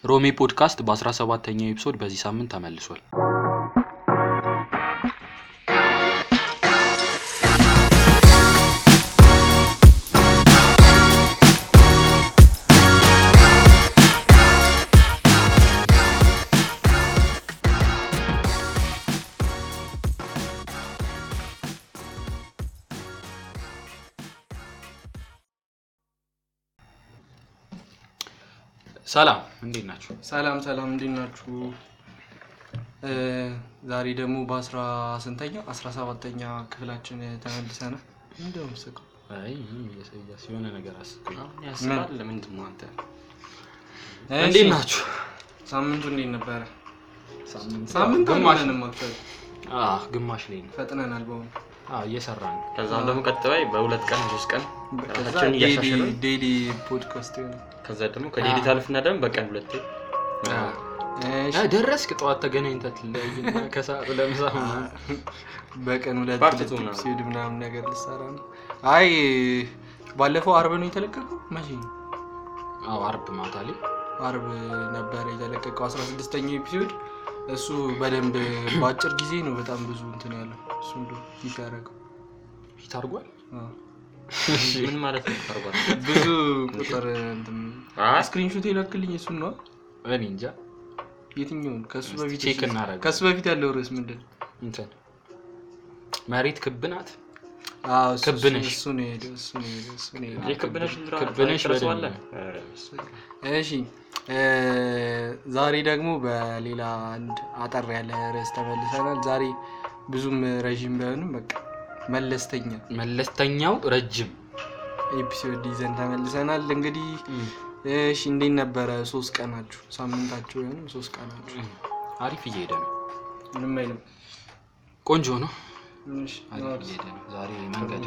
ሮሜ ፖድካስት በ17ኛው ኤፒሶድ በዚህ ሳምንት ተመልሷል። ሰላም እንዴት ናችሁ? ሰላም ሰላም፣ እንዴት ናችሁ? እ ዛሬ ደግሞ በአስራ ስንተኛ አስራ ሰባተኛ ክፍላችን ተመልሰናል። እንደውም ስቀው አይ ምንም እያሳያስ የሆነ ነገር አስብኝ። ያስባል ለምንድን ነው አንተ እንዴት ናችሁ? ሳምንቱ እንዴት ነበረ? ሳምንት ሳምንቱ ግማሽ አልሆነንም አክቹዋሊ አዎ ግማሽ ላይ ነው። ፈጥነናል። በሆኑ አዎ እየሰራን ነው። ከዛም ደግሞ ቀጥባይ በሁለት ቀን ሶስት ቀን ከዛ ራሳችንን እያሻሻልን ዴይሊ ፖድካስት ይሆናል። ከዛ ደግሞ ከዴሊት አልፍና ደግሞ በቀን ሁለቴ እሺ፣ አ፣ ደረስክ ጠዋት ተገናኝተህ ትለያይና ከሰዓት ለምሳ ምናምን በቀን ሁለት ፓርት ሁለት ቱ ምናምን። ኤፒሶድ ምናምን ነገር ልሰራ ነው። አይ ባለፈው አርብ ነው የተለቀቀው። መቼ ነው? አዎ አርብ ማታ ላይ አርብ ነበረ የተለቀቀው አስራ ስድስተኛው ኤፒሶድ። እሱ በደንብ በአጭር ጊዜ ነው በጣም ብዙ እንትን ያለው እሱ እንደ ፊት ያደረገው ፊት አድርጓል። አዎ። ምን ማለት ነው ታርጓል ብዙ ቁጥር እንትን አይ ስክሪንሾት የላክልኝ እሱን ነው። እኔ እንጃ የትኛውን ከሱ እስቲ በፊት ቼክ እናደርግ። ከሱ በፊት ያለው ርዕስ ምንድን ነው? እንትን መሬት ክብ ናት። አዎ፣ እሱ- ክብ ነሽ። እሱ ነው የሄደው እሱ ነው የሄደው እሱ ነው የሄደው። የክብነሽ ክብነሽ ትረሳዋለ በደንብ እሺ እ ዛሬ ደግሞ በሌላ አንድ አጠር ያለ ርዕስ ተመልሰናል። ዛሬ ብዙም ረዥም ባይሆንም በቃ መለስተኛ መለስተኛው ረጅም ኤፒሶድ ይዘን ተመልሰናል። እንግዲህ እሺ እንዴት ነበረ ሶስት ቀናችሁ? ሳምንታችሁ ወይም ሶስት ቀናችሁ? አሪፍ እየሄደ ነው። ምንም አይልም። ቆንጆ ነው። እሺ፣ አሪፍ እየሄደ ነው። ዛሬ መንገድ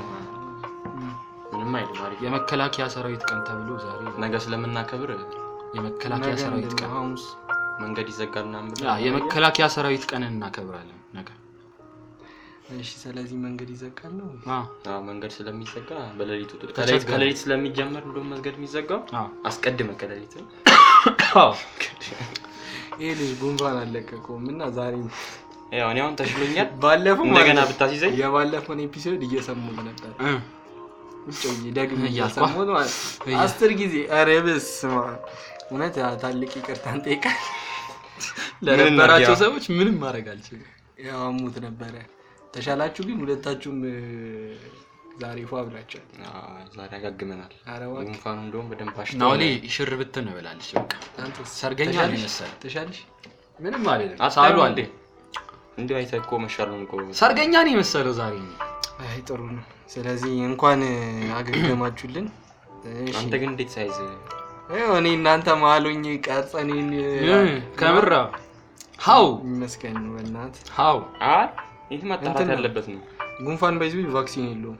ምንም አይልም አሪፍ የመከላከያ ሰራዊት ቀን ተብሎ ዛሬ ነገ ስለምናከብር የመከላከያ ነገ ሰራዊት ምንድን ቀን ነው? ሐሙስ መንገድ ይዘጋል ምናምን ብሎ ያ የመከላከያ ሰራዊት ቀንን እናከብራለን ነገ። እሺ፣ ስለዚህ መንገድ ይዘጋል ነው? አዎ አዎ መንገድ ስለሚዘጋ በሌሊቱ ተቸገረ። ከሌሊት ከሌሊት ስለሚጀመር እንደውም መንገድ የሚዘጋው አዎ አስቀድመ ከሌሊት አዎ ይሄ ልጅ ጉንፋን አለቀቀውም እና ዛሬ ያው እኔ አሁን ተሽሎኛል ባለፈው እንደገና ማለት ነው ብታስይዘኝ የባለፈውን ኤፒሶድ እየሰሙት ነበር እ ውጭ ብዬ ደግሜ እያልኳ? እየሰሙት ማለት ነው። እያ- አስር ጊዜ ኧረ በስመ አብ እውነት ያ ታልቅ ይቅርታ እንጠይቃል። ለነበራቸው እናድያ? ሰዎች ምንም ማድረግ አልችልም። ያው አሙት ነበረ። ተሻላችሁ ግን ሁለታችሁም እ፣ ዛሬ ፏ ብላችኋል። አዎ፣ ዛሬ ያጋግመናል ኧረ እባክህ ጉንፋኑ እንደውም በደንብ አሽቶ ናውሌ ሽር ብትን ብላለች። በቃ አንተስ ሰርገኛ ነው ተሻለሽ? የመሰለ ተሻለሽ? ምንም አልልም። አታዩ ሳሉ አለ እንዴ እንዲሁ አይተህ እኮ መሻሉን እኮ ሰርገኛ ነው የመሰለው ዛሬ። አይ ጥሩ ነው። ስለዚህ እንኳን እ፣ አገገማችሁልን። እሺ አንተ ግን እንዴት ሳይዝ ይኸው እኔ እናንተ መሀሎኝ ቀርጸኔን ከምራ ሀው ይመስገን ነው በእናትህ ሀው አይ ይህ ማጣራት እንትን ነው። ያለበት ነው ጉንፋን ባይዙ ቫክሲን የለውም።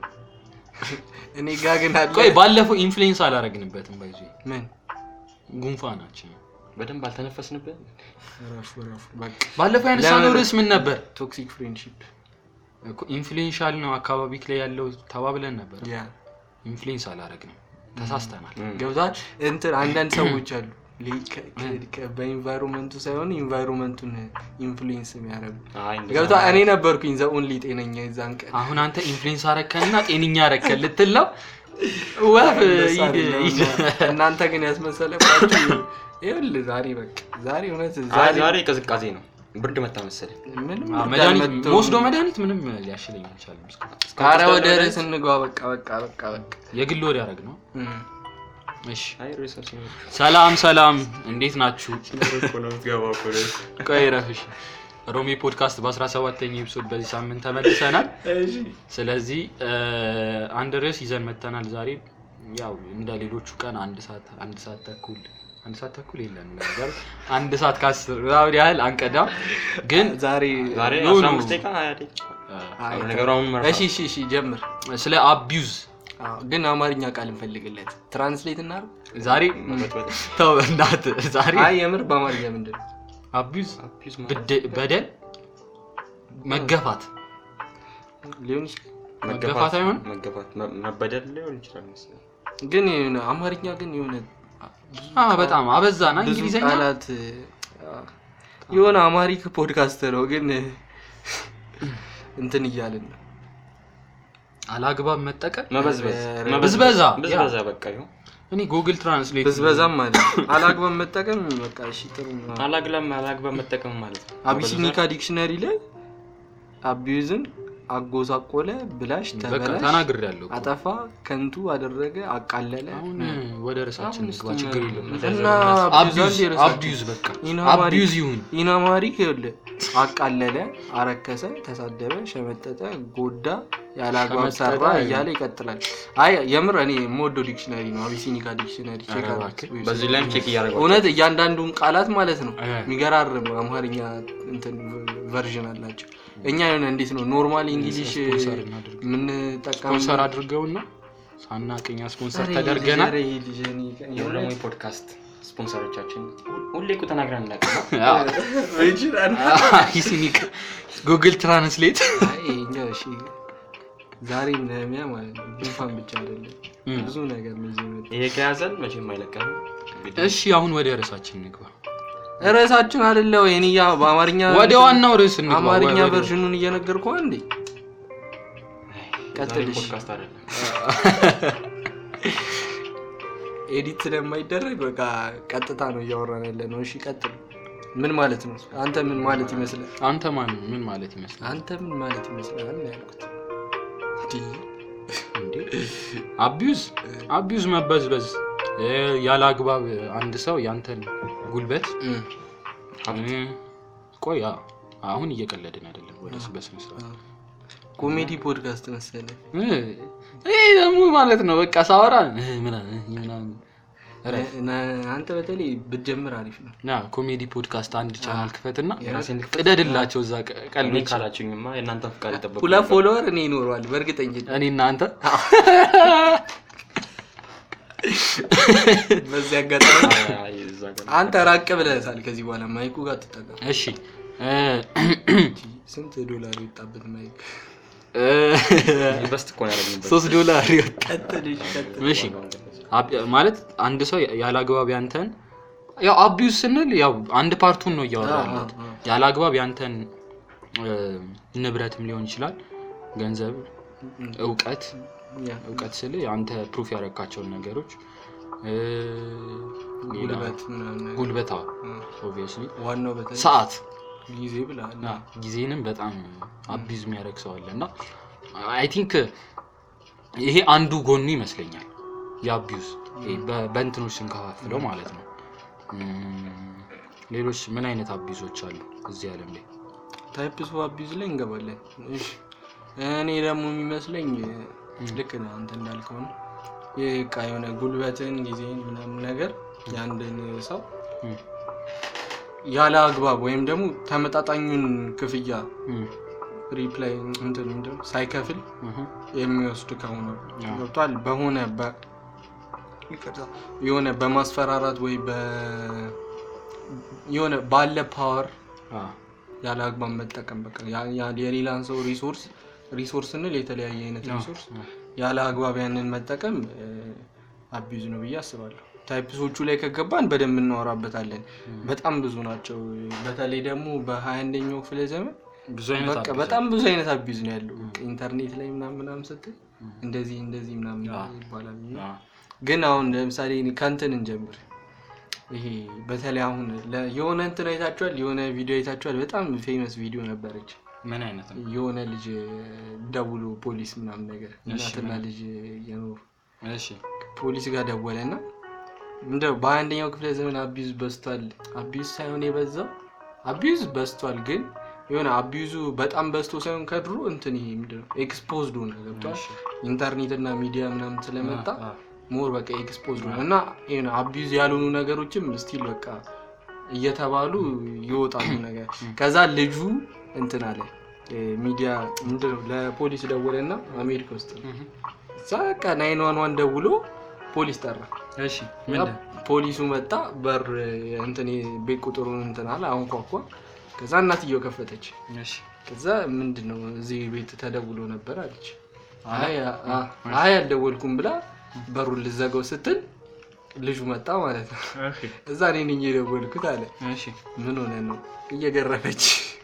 እኔ ጋ ግን አለ። ቆይ ባለፈው ኢንፍሉዌንስ አላረግንበትም። ባይዙ ምን ጉንፋናችን በደንብ አልተነፈስንበት ረፉ ረፉ በቃ ባለፈው ያነሳነው ለምን? ርዕስ ምን ነበር? ቶክሲክ ፍሬንድሺፕ ኢንፍሉዌንሻል ነው አካባቢ ላይ ያለው ተባብለን ነበር። ያ ኢንፍሉዌንስ አላረግንም፣ ተሳስተናል። ገብቷል። እንትን አንዳንድ ሰዎች አሉ ሊ- ከ- ከ- ከ- በኢንቫይሮንመንቱ ሳይሆን ኢንቫይሮንመንቱን ኢንፍሉዌንስ የሚያደርጉ አይ እንደዛ ገብቷል። እኔ ነበርኩኝ ዘ ኦንሊ ጤነኛ የዛን ቀን አሁን አንተ ኢንፍሉዌንስ አረከንና ጤንኛ አረከን ልትል ነው? ወፍ እንደዛ ሂድ- አይደለም። ሂድ። እናንተ ግን ያስመሰለባችሁ ይኸውልህ ዛሬ በቃ ዛሬ እውነት አይ ዛሬ ዛሬ ቅዝቃዜ ነው ብርድ መታ መሰለኝ ምንም አዎ፣ ብርድ መድኃኒት አልመጣሁም። መወስዶ መድኃኒት ምንም ሊያሽለኝ አልቻለም። እስካሁን። ኧረ እስካሁን ወደ መድኃኒት- ርዕስ እንግባ። በቃ በቃ በቃ በቃ የግል ወደ ያደረግ ነው። እም። እሺ አይ ሪሰርች ነው ሰላም ሰላም፣ እንዴት ናችሁ? እኮ ነው የምትገባው እኮ ነው ቆይ ረፍሽ ሮሚ ፖድካስት በ17ኛ ኤፒሶድ በዚህ ሳምንት ተመልሰናል። ስለዚህ እ፣ አንድ ርዕስ ይዘን መተናል ዛሬ። ያው እንደ ሌሎቹ ቀን አንድ ሰዓት አንድ ሰዓት ተኩል አንድ ሰዓት ተኩል የለም ነገር አንድ ሰዓት ከአስር ምናምን ያህል አንቀዳም፣ ግን ዛሬ ዛሬ ኖ፣ ኖ። 15 ደቂቃ 20 ደቂቃ አይ፣ አሁን ነገሩ አሁን መርፋ እሺ እሺ እሺ ጀምር። ስለ አቢዩዝ አዎ፣ ግን አማርኛ ቃል እንፈልግለት ትራንስሌት እናድርግ። ዛሬ መበጥበጥ ተው እናትህ ዛሬ አይ የምር በአማርኛ ምንድን ነው? አቢዩዝ አቢዩዝ ማለት ብደ- በደል መገፋት ሊሆን ይችላል። መገፋት አይሆንም? መገፋት መ- መበደል ሊሆን ይችላል መሰለኝ ግን የሆነ አማርኛ ግን የሆነ አዎ በጣም አበዛና ብዙ እንግሊዘኛ ቃላት አ፣ የሆነ አማሪክ ፖድካስት ነው ግን እንትን እያልን ነው አላግባብ መጠቀም መበዝበዝ ኧረ፣ ብዝበዛ፣ ብዝበዛ በቃ ይኸው እኔ ጉግል ትራንስሌት ብዝበዛም ማለት ነው። አላግባብ መጠቀም በቃ እሺ ጥሩ ነው። አላግላም አላግባብ መጠቀም ማለት ነው አቢሲኒካ ዲክሽነሪ ላይ አቢዩዝን አጎሳቆለ፣ ብላሽ፣ በቃ ተበላሽ፣ ተናግር ያለው አጠፋ፣ ከንቱ አደረገ፣ አቃለለ አሁን ወደ ርዕሳችን ንግባ አሁን ችግር እስቲ የለም እና አቢዩዝ አቢዩዝ አቢዩዝ በቃ ኢናማሪ- አቢዩዝ ይሁን ኢናማሪክ ይኸውልህ አቃለለ፣ አረከሰ፣ ተሳደበ፣ ሸመጠጠ፣ ጎዳ፣ ያለ አግባብ ሸመጠጠ ሰራ አይደለም። እያለ ይቀጥላል። አይ የምር እኔ የምወደው ዲክሽነሪ ነው አቢሲኒካ ዲክሽነሪ። ቼክ ኧረ አድርጉት። እባክህ። በዚህ ላይም ቼክ እያደረገው እውነት እያንዳንዱን ቃላት ማለት ነው እ። የሚገራርም አማርኛ እንትን ቨርዥን አላቸው። እኛ የሆነ እንዴት ነው ኖርማል እንግሊሽ ስፖንሰር እናድርግ። የምንጠቀም ስፖንሰር አድርገውና ሳናቅኛ ስፖንሰር ተደርገናል የሁለሙ ፖድካስት ስፖንሰሮቻችን ሁሌ እኮ ተናግረን እናውቅ ሂሲኒክ ጉግል ትራንስሌት ዛሬ ነሚያ ማለት ነው ጉንፋን ብቻ አይደለም እም። ብዙ ነገር ነው ይዞ የመጣው። ይሄ ከያዘን መቼም አይለቀም እሺ አሁን ወደ ርዕሳችን እንግባ ርዕሳችን አይደለ ወይ? እኔ ያ በአማርኛ ወደ ዋናው ርዕስ እንግባ አማርኛ ወደ- ቨርዥኑን እየነገርኩህ እንዴ ዛሬ ቀጥልሽ። ፖድካስት አይደለም ኤዲት ስለማይደረግ በቃ ቀጥታ ነው እያወራን ያለ ነው። እሺ ቀጥል። ምን ማለት ነው? አንተ ምን ማለት ይመስላል? አንተ ማን ምን ማለት ይመስላል አንተ ምን ማለት ይመስላል ነው ያልኩት። እንዲህ እንዴ አቢዩዝ አቢዩዝ መበዝበዝ እ፣ ያለ አግባብ አንድ ሰው ያንተን ጉልበት እም፣ እ፣ ቆይ አ- አሁን እየቀለድን አይደለም ወደ በስነ ስርዓት ኮሜዲ ፖድካስት መሰለህ። እ፣ ይሄ ደግሞ ማለት ነው በቃ ሳወራ እ፣ ምናምን እ፣ ምናምን ኧረ፣ ነ- አንተ በተለይ ብትጀምር አሪፍ ነው። ና ኮሜዲ ፖድካስት አንድ ቻናል ክፈትና የራሴን ልክፈት? ቅደድላቸው እዛ ቀ- እኔ ቀልዶች ካላችሁኝማ የእናንተ ፍቃድ ይጠበቁ ሁለት ፎሎወር እኔ ይኖረዋል በእርግጠኝነት። እኔ እናንተ በዚህ አጋጣሚ አይ፣ እዛ ጋር አንተ ራቅ ብለህሳል። ከዚህ በኋላ ማይኩ ጋር ትጠቀም። እሺ እ፣ ስንት ዶላር የወጣበት ማይክ? እ፣ ኢንቨስት እኮ ነው ያደረግንበት ሶስት ዶላር ይወጣ ቀጥል፣ እሺ ቀጥል። እሺ አብ- ማለት አንድ ሰው ያለ አግባብ ያንተን ያው አቢዩዝ ስንል ያው አንድ ፓርቱን ነው እያወራ አዎ፣ ያለሁት። አዎ። ያለ አግባብ ያንተን እ፣ ንብረትም ሊሆን ይችላል፣ ገንዘብ፣ እውቀት ያ፣ እውቀት ስል አንተ ፕሩፍ ያደረካቸውን ነገሮች እ፣ ሌላ ጉልበት ምናምን ነገር። ጉልበታ እ፣ ኦብቪየስሊ ዋናው በተለይ ሰዓት ጊዜ ብለሃል። እና ጊዜንም በጣም አቢዝ የሚያደርግ ሰው አለ እና አይ ቲንክ ይሄ አንዱ ጎኑ ይመስለኛል የአቢዩዝ ይሄ በ- በእንትኖች ስንከፋፍለው ማለት ነው። እም፣ ሌሎች ምን አይነት አቢዞች አሉ እዚህ ዓለም ላይ? ታይፕስ ኦፍ አቢዩዝ ላይ እንገባለን። እሺ እኔ ደግሞ የሚመስለኝ ልክ ነህ አንተ እንዳልከው ነው። ይህ በቃ የሆነ ጉልበትን ጊዜን ምናምን ነገር የአንድን ሰው እም፣ ያለ አግባብ ወይም ደግሞ ተመጣጣኙን ክፍያ እም፣ ሪፕላይ እንትን ምንድን ነው ሳይከፍል እህ፣ የሚወስድ ከሆነ አዎ። ገብቷል። በሆነ በ ይቅርታ፣ የሆነ በማስፈራራት ወይ በ የሆነ ባለ ፓወር አ፣ ያለ አግባብ መጠቀም በቃ ያ- ያ- የሌላን ሰው ሪሶርስ ሪሶርስ ስንል የተለያየ አይነት አ፣ ሪሶርስ አ፣ ያለ አግባብ ያንን መጠቀም አቢዩዝ ነው ብዬ አስባለሁ። ታይፕሶቹ ላይ ከገባን በደንብ እናወራበታለን። በጣም ብዙ ናቸው። በተለይ ደግሞ በሀያ አንደኛው ክፍለ ዘመን ብዙ አይነት በቃ abuse በጣም ብዙ አይነት አቢዩዝ ነው ያለው። በቃ ኢንተርኔት ላይ ምናምን ምናምን ስትል እንደዚህ እንደዚህ ምናምን አዎ። ይባላል። አለ። አ፣ ግን አሁን ለምሳሌ እኔ ከእንትን እንጀምር። ይሄ በተለይ አሁን ለ- የሆነ እንትን አይታችኋል፣ የሆነ ቪዲዮ አይታችኋል። በጣም ፌመስ ቪዲዮ ነበረች። ምን አይነት ነው? የሆነ ልጅ ደውሎ ፖሊስ ምናምን ነገር እሺ፣ እናትና ምን? ልጅ የኖሩ እሺ ፖሊስ ጋር ደወለ እና እንደ በአንደኛው ክፍለ ዘመን አቢዩዝ በዝቷል። አቢዩዝ ሳይሆን የበዛው አቢዩዝ በዝቷል፣ ግን የሆነ አቢዩዙ በጣም በዝቶ ሳይሆን ከድሮ እንትን ይሄ ምንድን ነው ኤክስፖዝድ ሆነ ገብቷል። እሺ። ኢንተርኔት እና ሚዲያ ምናምን ስለመጣ አ፣ አ፣ ሞር በቃ ኤክስፖዝድ ሆነ እና የሆነ አቢዩዝ ያልሆኑ ነገሮችም ስቲል በቃ እየተባሉ ይወጣሉ ነገር ከዛ ልጁ እንትን አለ እ፣ ሚዲያ ምንድን ነው ለፖሊስ ደወለ እና አሜሪካ ውስጥ ነው እህ፣ እዛ በቃ ናይን ዋን ዋን ደውሎ ፖሊስ ጠራ እሺ ምንድን ፖሊሱ መጣ በር እንትን ቤት ቁጥሩን እንትን አለ አሁን ኳኳ ከዛ እናትየው ከፈተች እሺ ከዛ ምንድን ነው እዚህ ቤት ተደውሎ ነበር አለች አለ? አይ አ- አይ አልደወልኩም ብላ በሩን ልዘጋው ስትል ልጁ መጣ ማለት ነው። እዛ እኔ ነኝ የደወልኩት አለ። እሺ ምን ሆነ ነው? እየገረፈች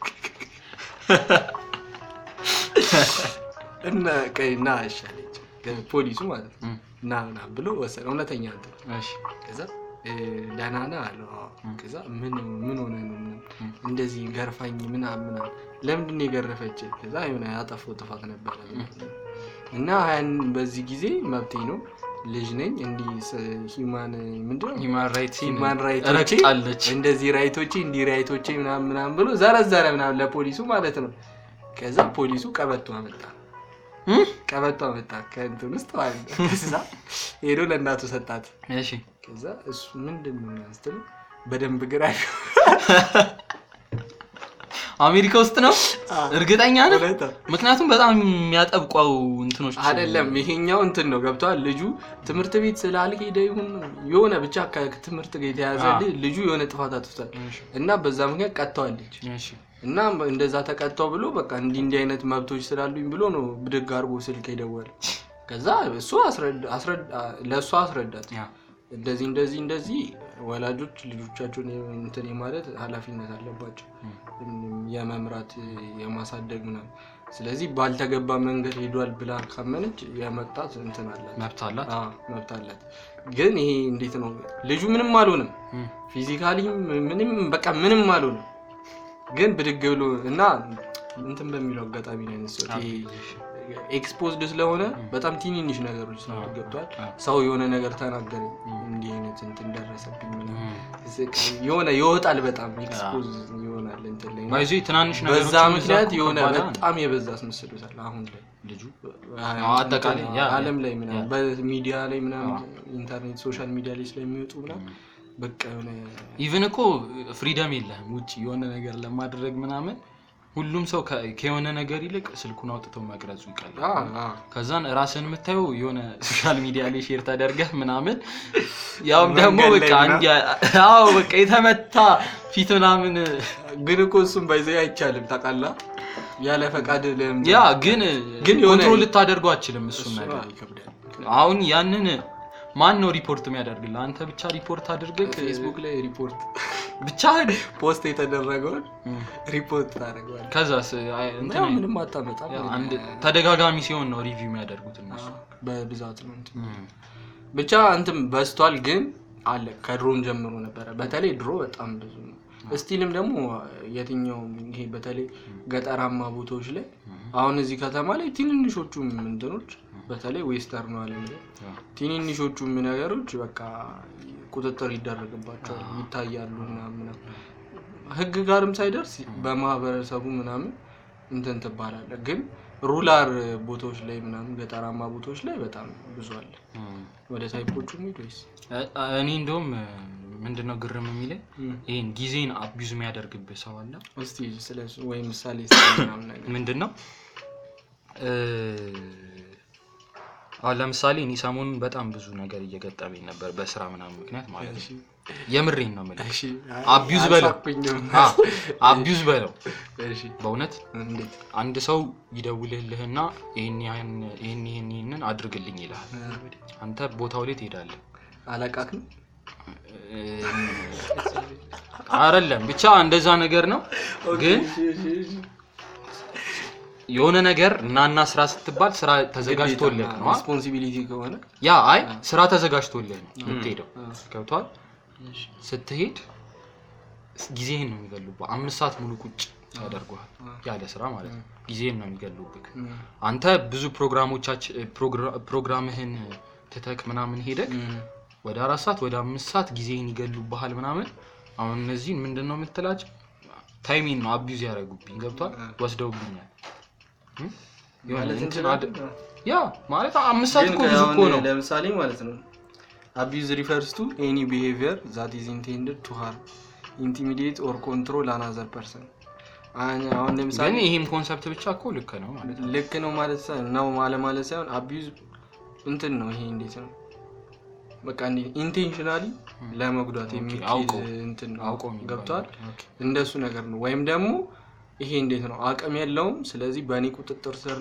እና ቀይ ና አሻለች ፖሊሱ ማለት ነው። እም፣ ና ና ብሎ ወሰደ። እውነተኛ እንትን እሺ ከዛ እ፣ ደህና ነህ አለው። አዎ። እም። ከዛ ምን ምን ሆነ ነው ምናምን እም። እንደዚህ ገርፋኝ ምናምን ምናምን ለምንድን ነው የገረፈች? ከዛ የሆነ ያጠፋው ጥፋት ነበረ እና ያን በዚህ ጊዜ መብቴ ነው ልጅ ነኝ እንዲህ ሂማን ምንድነው ሂማን ራይትስ ሂማን ራይቶቼ ረግጣለች። እንደዚህ ራይቶቼ እንዲህ ራይቶቼ ምናምን ምናምን ብሎ ዘረዘረ ምናምን ለፖሊሱ ማለት ነው። ከዛ ፖሊሱ ቀበቶ አመጣ እም? ቀበቶ አመጣ ከእንትን ውስጥ ማለት ነው። ከዛ ሄዶ ለእናቱ ሰጣት። እሺ ከዛ እሱ ምንድን ነው ምናምን ስትለው በደንብ ግራ አሜሪካ ውስጥ ነው እርግጠኛ ነህ? እውነት ነው። ምክንያቱም በጣም የሚያጠብቋው እንትኖች አይደለም ይሄኛው እንትን ነው ገብተዋል። ልጁ ትምህርት ቤት ስላልሄደ ይሁን የሆነ ብቻ ከትምህርት ጋር የተያዘ አዎ። ልጅ- ልጁ የሆነ ጥፋት አጥፍቷል እሺ፣ እና በዛ ምክንያት ቀጥተዋለች እሺ፣ እና እንደዛ ተቀጣው ብሎ በቃ እንዲህ እንዲህ አይነት መብቶች ስላሉኝ ብሎ ነው ብድግ አድርጎ ስልክ የደወለ። ከዛ እሱ አስረዳ- አስረዳ- ለእሷ አስረዳት ያ፣ እንደዚህ እንደዚህ እንደዚህ ወላጆች ልጆቻቸውን እንትን የማለት ኃላፊነት አለባቸው እም፣ የመምራት የማሳደግ ምናምን። ስለዚህ ባልተገባ መንገድ ሄዷል ብላ ካመነች የመቅጣት እንትን አላት መብት አላት። አዎ፣ መብት አላት። ግን ይሄ እንዴት ነው ልጁ ምንም አልሆንም፣ እም፣ ፊዚካሊ ምንም በቃ ምንም አልሆንም። ግን ብድግ ብሎ እና እንትን በሚለው አጋጣሚ ነው ያነሳሁት። ይሄ ኤክስፖዝድ ስለሆነ በጣም ትንንሽ ነገሮች ስለሆነ ገብቷል። ሰው የሆነ ነገር ተናገረኝ እንዲህ አይነት እንትን ደረሰብኝ ምናምን እም። የሆነ ይወጣል፣ በጣም ኤክስፖዝ ይሆናል እንትን ላይ እና ባይዞ ትናንሽ ነገሮች በዛ ምክንያት የሆነ በጣም የበዛ አስመስሎታል። አሁን ላይ ልጁ አይ፣ አጠቃላይ ያ- ዓለም ላይ ምናምን ያ። በሚዲያ ላይ ምናምን ኢንተርኔት ሶሻል ሚዲያ ላይ ስለሚወጡ ምናምን በቃ የሆነ ኢቭን እኮ ፍሪደም የለህም ውጭ የሆነ ነገር ለማድረግ ምናምን ሁሉም ሰው ከ- ከሆነ ነገር ይልቅ ስልኩን አውጥተው መቅረጹ ይቀላል። አ አ ከዛን ራስን የምታየው የሆነ ሶሻል ሚዲያ ላይ ሼር ተደርገህ ምናምን ያውም ደግሞ መንገድ በቃ ላይ እንዲያ አዎ በቃ የተመታ ፊት ምናምን ግን እኮ እሱም ባይዘ አይቻልም ታውቃለህ። ያለ ፈቃድ ለምን ያ ግን ግን የሆነ- ኮንትሮል ልታደርጓ አችልም እሱን እሱ ነገር ይከብዳል። አሁን ያንን ማን ነው ሪፖርት የሚያደርግልህ? አንተ ብቻ ሪፖርት አድርገህ ፌስቡክ ላይ ሪፖርት ብቻ ፖስት የተደረገውን ሪፖርት ታደርገዋለህ። ከዛስ አይ፣ ያው እንትን ምንም አታመጣም። ያ አንድ ተደጋጋሚ ሲሆን ነው ሪቪው የሚያደርጉት እነሱ። በብዛት ነው እንትን እም። ብቻ እንትን በዝቷል፣ ግን አለ ከድሮም ጀምሮ ነበረ። በተለይ ድሮ በጣም ብዙ ነው። ስቲልም ደግሞ የትኛውም ይሄ በተለይ ገጠራማ ቦታዎች ላይ አሁን እዚህ ከተማ ላይ ትንንሾቹም እንትኖች በተለይ ዌስተርኑ ዓለም ላይ ያ። ትንንሾቹም ነገሮች በቃ ቁጥጥር ይደረግባቸዋል፣ ይታያሉ ምናምን ምናምን። ህግ ጋርም ሳይደርስ በማህበረሰቡ ምናምን እንትን ትባላለ። ግን ሩላር ቦታዎች ላይ ምናምን ገጠራማ ቦታዎች ላይ በጣም ብዙ አለ። እም። ወደ ታይፖቹ ሄድ ወይስ እ- እኔ እንደውም ምንድነው ግርም የሚለኝ ይህን ጊዜን አቢዙ የሚያደርግብህ ሰው አለ። እስቲ ስለ እሱ ወይ ምሳሌ ስለ ምናምን ነገር ምንድን ነው እ፣ አሁን ለምሳሌ እኔ ሰሞኑን በጣም ብዙ ነገር እየገጠመኝ ነበር በስራ ምናምን ምክንያት ማለት ነው። የምሬን ነው የምልህ። እሺ፣ አቢዩዝ በለው አልሳኩኝም። አቢዩዝ በለው እሺ፣ በእውነት እንዴት አንድ ሰው ይደውልልህና ይህን ይህን ይህን ይህን ይህንን አድርግልኝ ይልሃል። አንተ ቦታው ላይ ትሄዳለህ። አለቃክ ነው? አይደለም ብቻ እንደዛ ነገር ነው። ግን የሆነ ነገር እናና ስራ ስትባል ስራ ተዘጋጅቶልህ ነው። አ? ሪስፖንሲቢሊቲ ከሆነ ያ አይ ስራ ተዘጋጅቶልህ ነው የምትሄደው። ገብቷል። ስትሄድ ጊዜህን ነው የሚገሉብህ። አምስት ሰዓት ሙሉ ቁጭ ያደርጉሃል ያለ ስራ ማለት ነው። ጊዜህን ነው የሚገሉብህ። አንተ ብዙ ፕሮግራሞቻችን ፕሮግራምህን ትተክ ምናምን ሄደክ ወደ አራት ሰዓት ወደ አምስት ሰዓት ጊዜህን ይገሉብሃል ምናምን። አሁን እነዚህን ምንድን ነው የምትላቸው? ታይሚን ነው አቢዩዝ ያደረጉብኝ። ገብቷል። ወስደውብኛል። እም? የሆነ ማለት እንትን እንችላለን? አድ- ያ ማለት አምስት ሰዓት ግን እኮ ብዙ እኮ አሁን ነው። ለምሳሌ ማለት ነው አቢዩዝ ሪፈርስ ቱ ኤኒ ቢሄቪየር ዛት ኢዝ ኢንቴንድድ ቱ ሃርም ኢንቲሚዲየት ኦር ኮንትሮል አናዘር ፐርሰን አሁን ለምሳሌ ግን ይሄም ኮንሰፕት ብቻ እኮ ልክ ነው ማለት ነው። ልክ ነው ማለት ሳይሆን ነው ማለ ማለት ሳይሆን አቢዩዝ እንትን ነው። ይሄ እንዴት ነው በቃ ኢንቴንሽናሊ ለመጉዳት የሚችል አውቀው እንትን ነው አውቀው የሚባል ገብቷል። ነገር። ኦኬ። እንደሱ ነገር ነው። ወይም ደግሞ ይሄ እንዴት ነው አቅም የለውም፣ ስለዚህ በእኔ ቁጥጥር ስር ነው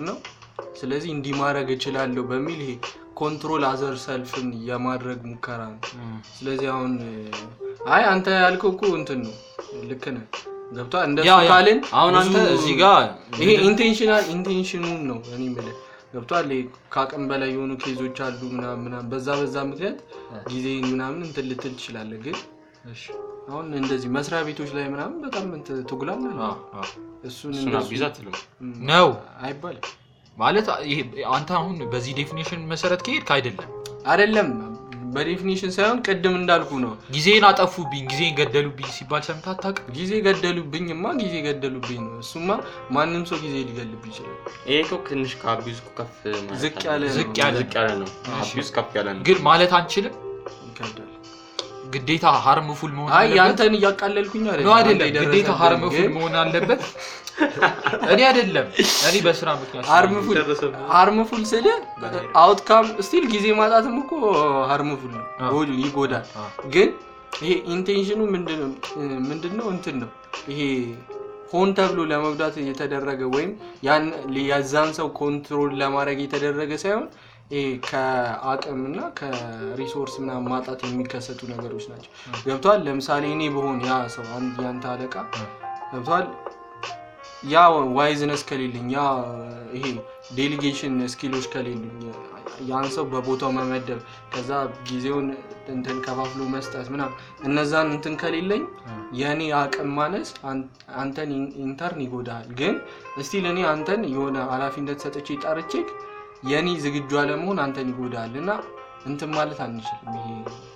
ስለዚህ እንዲህ ማድረግ እችላለሁ በሚል ይሄ ኮንትሮል አዘር ሰልፍን የማድረግ ሙከራ ነው። ስለዚህ አሁን አይ አንተ ያልከው እኮ እንትን ነው፣ ልክ ነህ። ገብቶሃል? እንደሱ ያ ያ ካልን አሁን አንተ ብዙ- እዚህ ጋር ይሄ ኢንቴንሽናል ኢንቴንሽኑን ነው እኔ የምልህ ገብቶሃል? ይሄ ከአቅም በላይ የሆኑ ኬዞች አሉ ምናምን ምናምን በዛ በዛ ምክንያት ጊዜ ምናምን እንትን ልትል ትችላለህ። ግን እሺ፣ አሁን እንደዚህ መስሪያ ቤቶች ላይ ምናምን በጣም እንትን ትጉላለህ። አ፣ አ፣ እሱን እሱን እንደሱ አቢዛ አትልም። ነው አይባልም ማለት ይሄ አንተ አሁን በዚህ ዴፊኒሽን መሰረት ከሄድክ አይደለም አይደለም በዴፊኒሽን ሳይሆን ቅድም እንዳልኩ ነው። ጊዜን አጠፉብኝ ጊዜን ገደሉብኝ ሲባል ሰምተህ አታውቅም? ጊዜ ገደሉብኝማ ጊዜ ገደሉብኝ ነው። እሱማ ማንም ሰው ጊዜ ሊገልብ ይችላል። ይሄ እኮ ትንሽ ከአቢዝ እኮ ከፍ ማለት ዝቅ አለ። ያለ ነው። ዝቅ ያለ ዝቅ ያለ ነው። አቢዝ ከፍ ያለ ነው። ግን ማለት አንችልም ይከብዳል። ግዴታ ሃርምፉል መሆን አይ አለበት ያንተን እያቃለልኩኝ ነው አይደለም። አይደለም አንተ ግዴታ የደረሰብህ ሃርምፉል ግን መሆን አለበት እኔ አይደለም እኔ በስራ ምክንያት ሃርምፉል ሃርምፉል ስል አውትካም ስቲል ጊዜ ማጣትም እኮ ሃርምፉል ነው፣ አዎ። ጎ- ይጎዳል። አዎ። ግን ይሄ ኢንቴንሽኑ ምንድነው ምንድነው እንትን ነው ይሄ ሆን ተብሎ ለመጉዳት የተደረገ ወይም ያን የዛን ሰው ኮንትሮል ለማድረግ የተደረገ ሳይሆን ይሄ ከአቅም እና ከሪሶርስ ምናምን ማጣት የሚከሰቱ ነገሮች ናቸው። ገብቷል። ለምሳሌ እኔ በሆን ያ ሰው አንድ ያንተ አለቃ ገብቷል ያ ዋይዝነስ ከሌለኝ ያ ይሄ ዴሊጌሽን ስኪሎች ከሌሉኝ ያን ሰው በቦታው መመደብ ከዛ ጊዜውን እንትን ከፋፍሎ መስጠት ምናምን እነዛን እንትን ከሌለኝ የእኔ አቅም ማነስ አን- አንተን ኢን- ኢንተርን ይጎዳል። ግን እስቲል እኔ አንተን የሆነ ኃላፊነት ሰጥቼ ጠርቼክ የእኔ ዝግጁ አለመሆን አንተን ይጎዳል እና እንትን ማለት አንችልም። ይሄ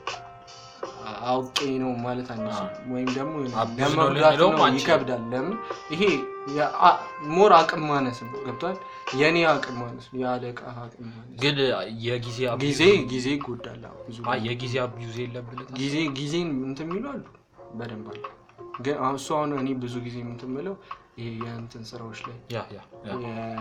አውቄ ነው ማለት አንችልም። ወይም ደግሞ አቢዝ ነው ለመጉዳት ልንለውም ነው አንችልም። ይከብዳል። ለምን ይሄ ሞር አቅም ማነስ ነው። ገብቷል። የእኔ አቅም ማነስ ነው፣ የአለቃ አቅም ማነስ ግን የጊዜ አቢዝ- ጊዜ ጊዜ ይጎዳል። አዎ፣ ብዙ አይ የጊዜ አቢዩዝ የለም ብለህ ታስባለህ? ጊዜ ጊዜን እንትን የሚሉ አሉ በደንብ አሉ። ግን አሁን እሱ አሁን እኔ ብዙ ጊዜ እንትን የምለው ይሄ የእንትን ስራዎች ላይ ያ ያ ያ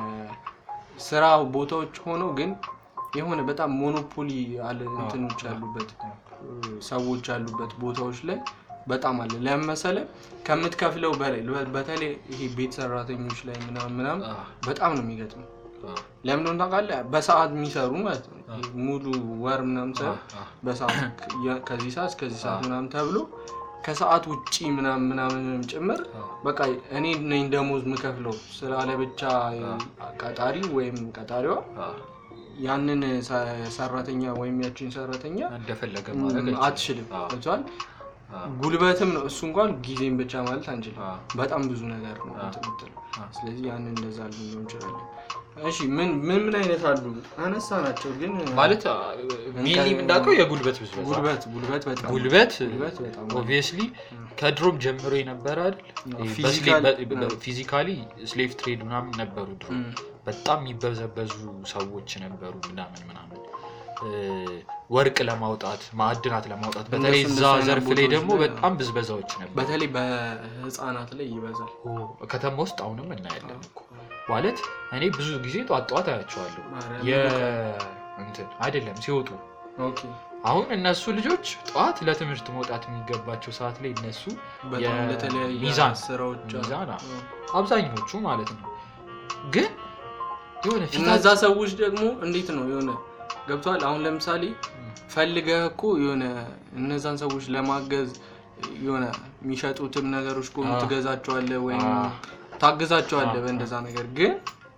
የስራ ቦታዎች ሆነው ግን የሆነ በጣም ሞኖፖሊ አለ እንትኖች ያሉበት ሰዎች ያሉበት ቦታዎች ላይ በጣም አለ። ለምን መሰለህ? ከምትከፍለው በላይ በተለይ ይሄ ቤት ሰራተኞች ላይ ምናምን ምናምን አ፣ በጣም ነው የሚገጥመው። አ፣ ለምን እንደሆነ ታውቃለህ? በሰዓት የሚሰሩ ማለት ነው። ይሄ ሙሉ ወር ምናምን አ፣ ሳይሆን አ። በሰዓት የ- ከዚህ ሰዓት እስከዚህ ሰዓት ምናምን ተብሎ ከሰዓት ውጪ ምናምን ምናምንም ጭምር በቃ እኔ ነኝ ደሞዝ የምከፍለው ስላለ ብቻ ቀጣሪ ወይም ቀጣሪዋ አ፣ ያንን ሰ- ሰራተኛ ወይም ያችን ሰራተኛ እንደፈለገ ም- ማድረግ አትችልም። አ፣ ገብቶሃል? አ፣ ጉልበትም ነው እሱ እንኳን ጊዜም ብቻ ማለት አንችልም። አ፣ በጣም ብዙ ነገር ነው አ። እንትን የምትለው። አ። ስለዚህ ያንን እንደዛ ልንለው እንችላለን። እሺ ምን ምን ምን አይነት አሉ? አነሳ ናቸው ግን ማለት ሚሊ እንዳውቀው የጉልበት ብዝበዛ ጉልበት ጉልበት በጣም ጉልበት ጉልበት በጣም ኦብቪየስሊ ከድሮም ጀምሮ የነበረ ፊዚካል- አይደል ፊዚካሊ ስሌቭ ትሬድ ምናምን ነበሩ ድሮ እም፣ በጣም የሚበዘበዙ ሰዎች ነበሩ ምናምን ምናምን እ፣ ወርቅ ለማውጣት ማዕድናት ለማውጣት በተለይ እንደሱ እዛ እንደሱ አይነት ዘርፍ ላይ ቦታዎች ደግሞ ላይ በጣም ብዝበዛዎች ነበሩ በተለይ በህፃናት ላይ ይበዛል። ኦ፣ ከተማ ውስጥ አሁንም እናያለን እኮ ማለት እኔ ብዙ ጊዜ ጧት ጧት አያቸዋለሁ ማርያም የ- እንትን አይደለም ሲወጡ ኦኬ አሁን እነሱ ልጆች ጠዋት ለትምህርት መውጣት የሚገባቸው ሰዓት ላይ እነሱ በጣም የ- ለተለያየ ሚዛን ስራዎች አሉ። ሚዛን፣ አዎ። አዎ። አብዛኞቹ ማለት ነው ግን የሆነ እነዛ ፊታቸው ሰዎች ደግሞ እንዴት ነው የሆነ ገብቷል። አሁን ለምሳሌ ፈልገህ እኮ የሆነ እነዛን ሰዎች ለማገዝ የሆነ የሚሸጡትም ነገሮች እኮ አዎ። ትገዛቸዋለህ ወይም አዎ። ታግዛቸዋለህ አዎ። በእንደዛ ነገር። ግን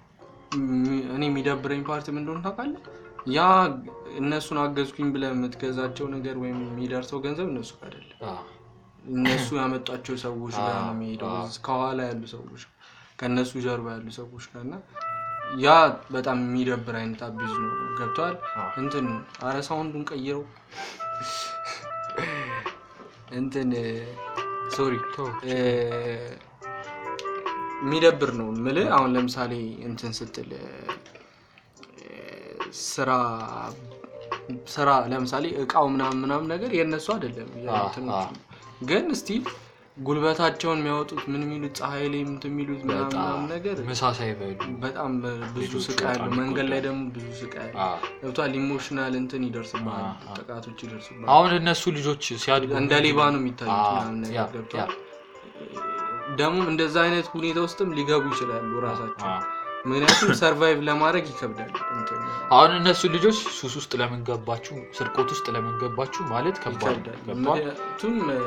ሚ- እኔ የሚደብረኝ ፓርቲ ምን እንደሆነ ታውቃለህ? ያ እነሱን አገዝኩኝ ብለህ የምትገዛቸው ነገር ወይም የሚደርሰው ገንዘብ እነሱ ጋር አይደለም። አዎ። እነሱ ያመጧቸው ሰዎች ጋር ነው አዎ። የሚሄደው፣ አዎ። ከኋላ ያሉ ሰዎች ከእነሱ ጀርባ ያሉ ሰዎች ጋር እና ያ በጣም የሚደብር አይነት አቢዝ ነው። ገብተዋል አዎ። እንትን አረ ሳውንዱን ቀይረው እንትን ሶሪ ተው። የሚደብር ነው ምልህ። አሁን ለምሳሌ እንትን ስትል እ፣ ስራ ስራ ለምሳሌ እቃው ምናምን ምናምን ነገር የእነሱ አይደለም የእንትኖቹ አዎ። ነው። ግን እስቲል ጉልበታቸውን የሚያወጡት ምን የሚሉት ፀሐይ ላይ እንትን የሚሉት ምናምን በጣም ምናምን ነገር ምሳ ሳይበሉ በጣም ብዙ ልጆቹ ስቃይ አለው። በጣም መንገድ ላይ ይጎዳሉ። ደግሞ ብዙ ስቃይ አለ። አዎ። ገብቷል። ኢሞሽናል እንትን ይደርስብሃል፣ አዎ። ጥቃቶች ይደርስብሃል። አሁን እነሱ ልጆች ሲያድጉ እንደ ሌባ ነው የሚታዩት አዎ፣ ምናምን ያ፣ ነገር ገብቷል። ያ። ደግሞ እንደዛ አይነት ሁኔታ ውስጥም ሊገቡ ይችላሉ ራሳቸው። አዎ። ምክንያቱም ሰርቫይቭ ለማድረግ ይከብዳል። እንትን አሁን እነሱ ልጆች ሱስ ውስጥ ለምን ገባችሁ፣ ስርቆት ውስጥ ለምን ገባችሁ ማለት ከባድ ነው። ይከብዳል። ገብቶሃል? ምክንያቱም እ፣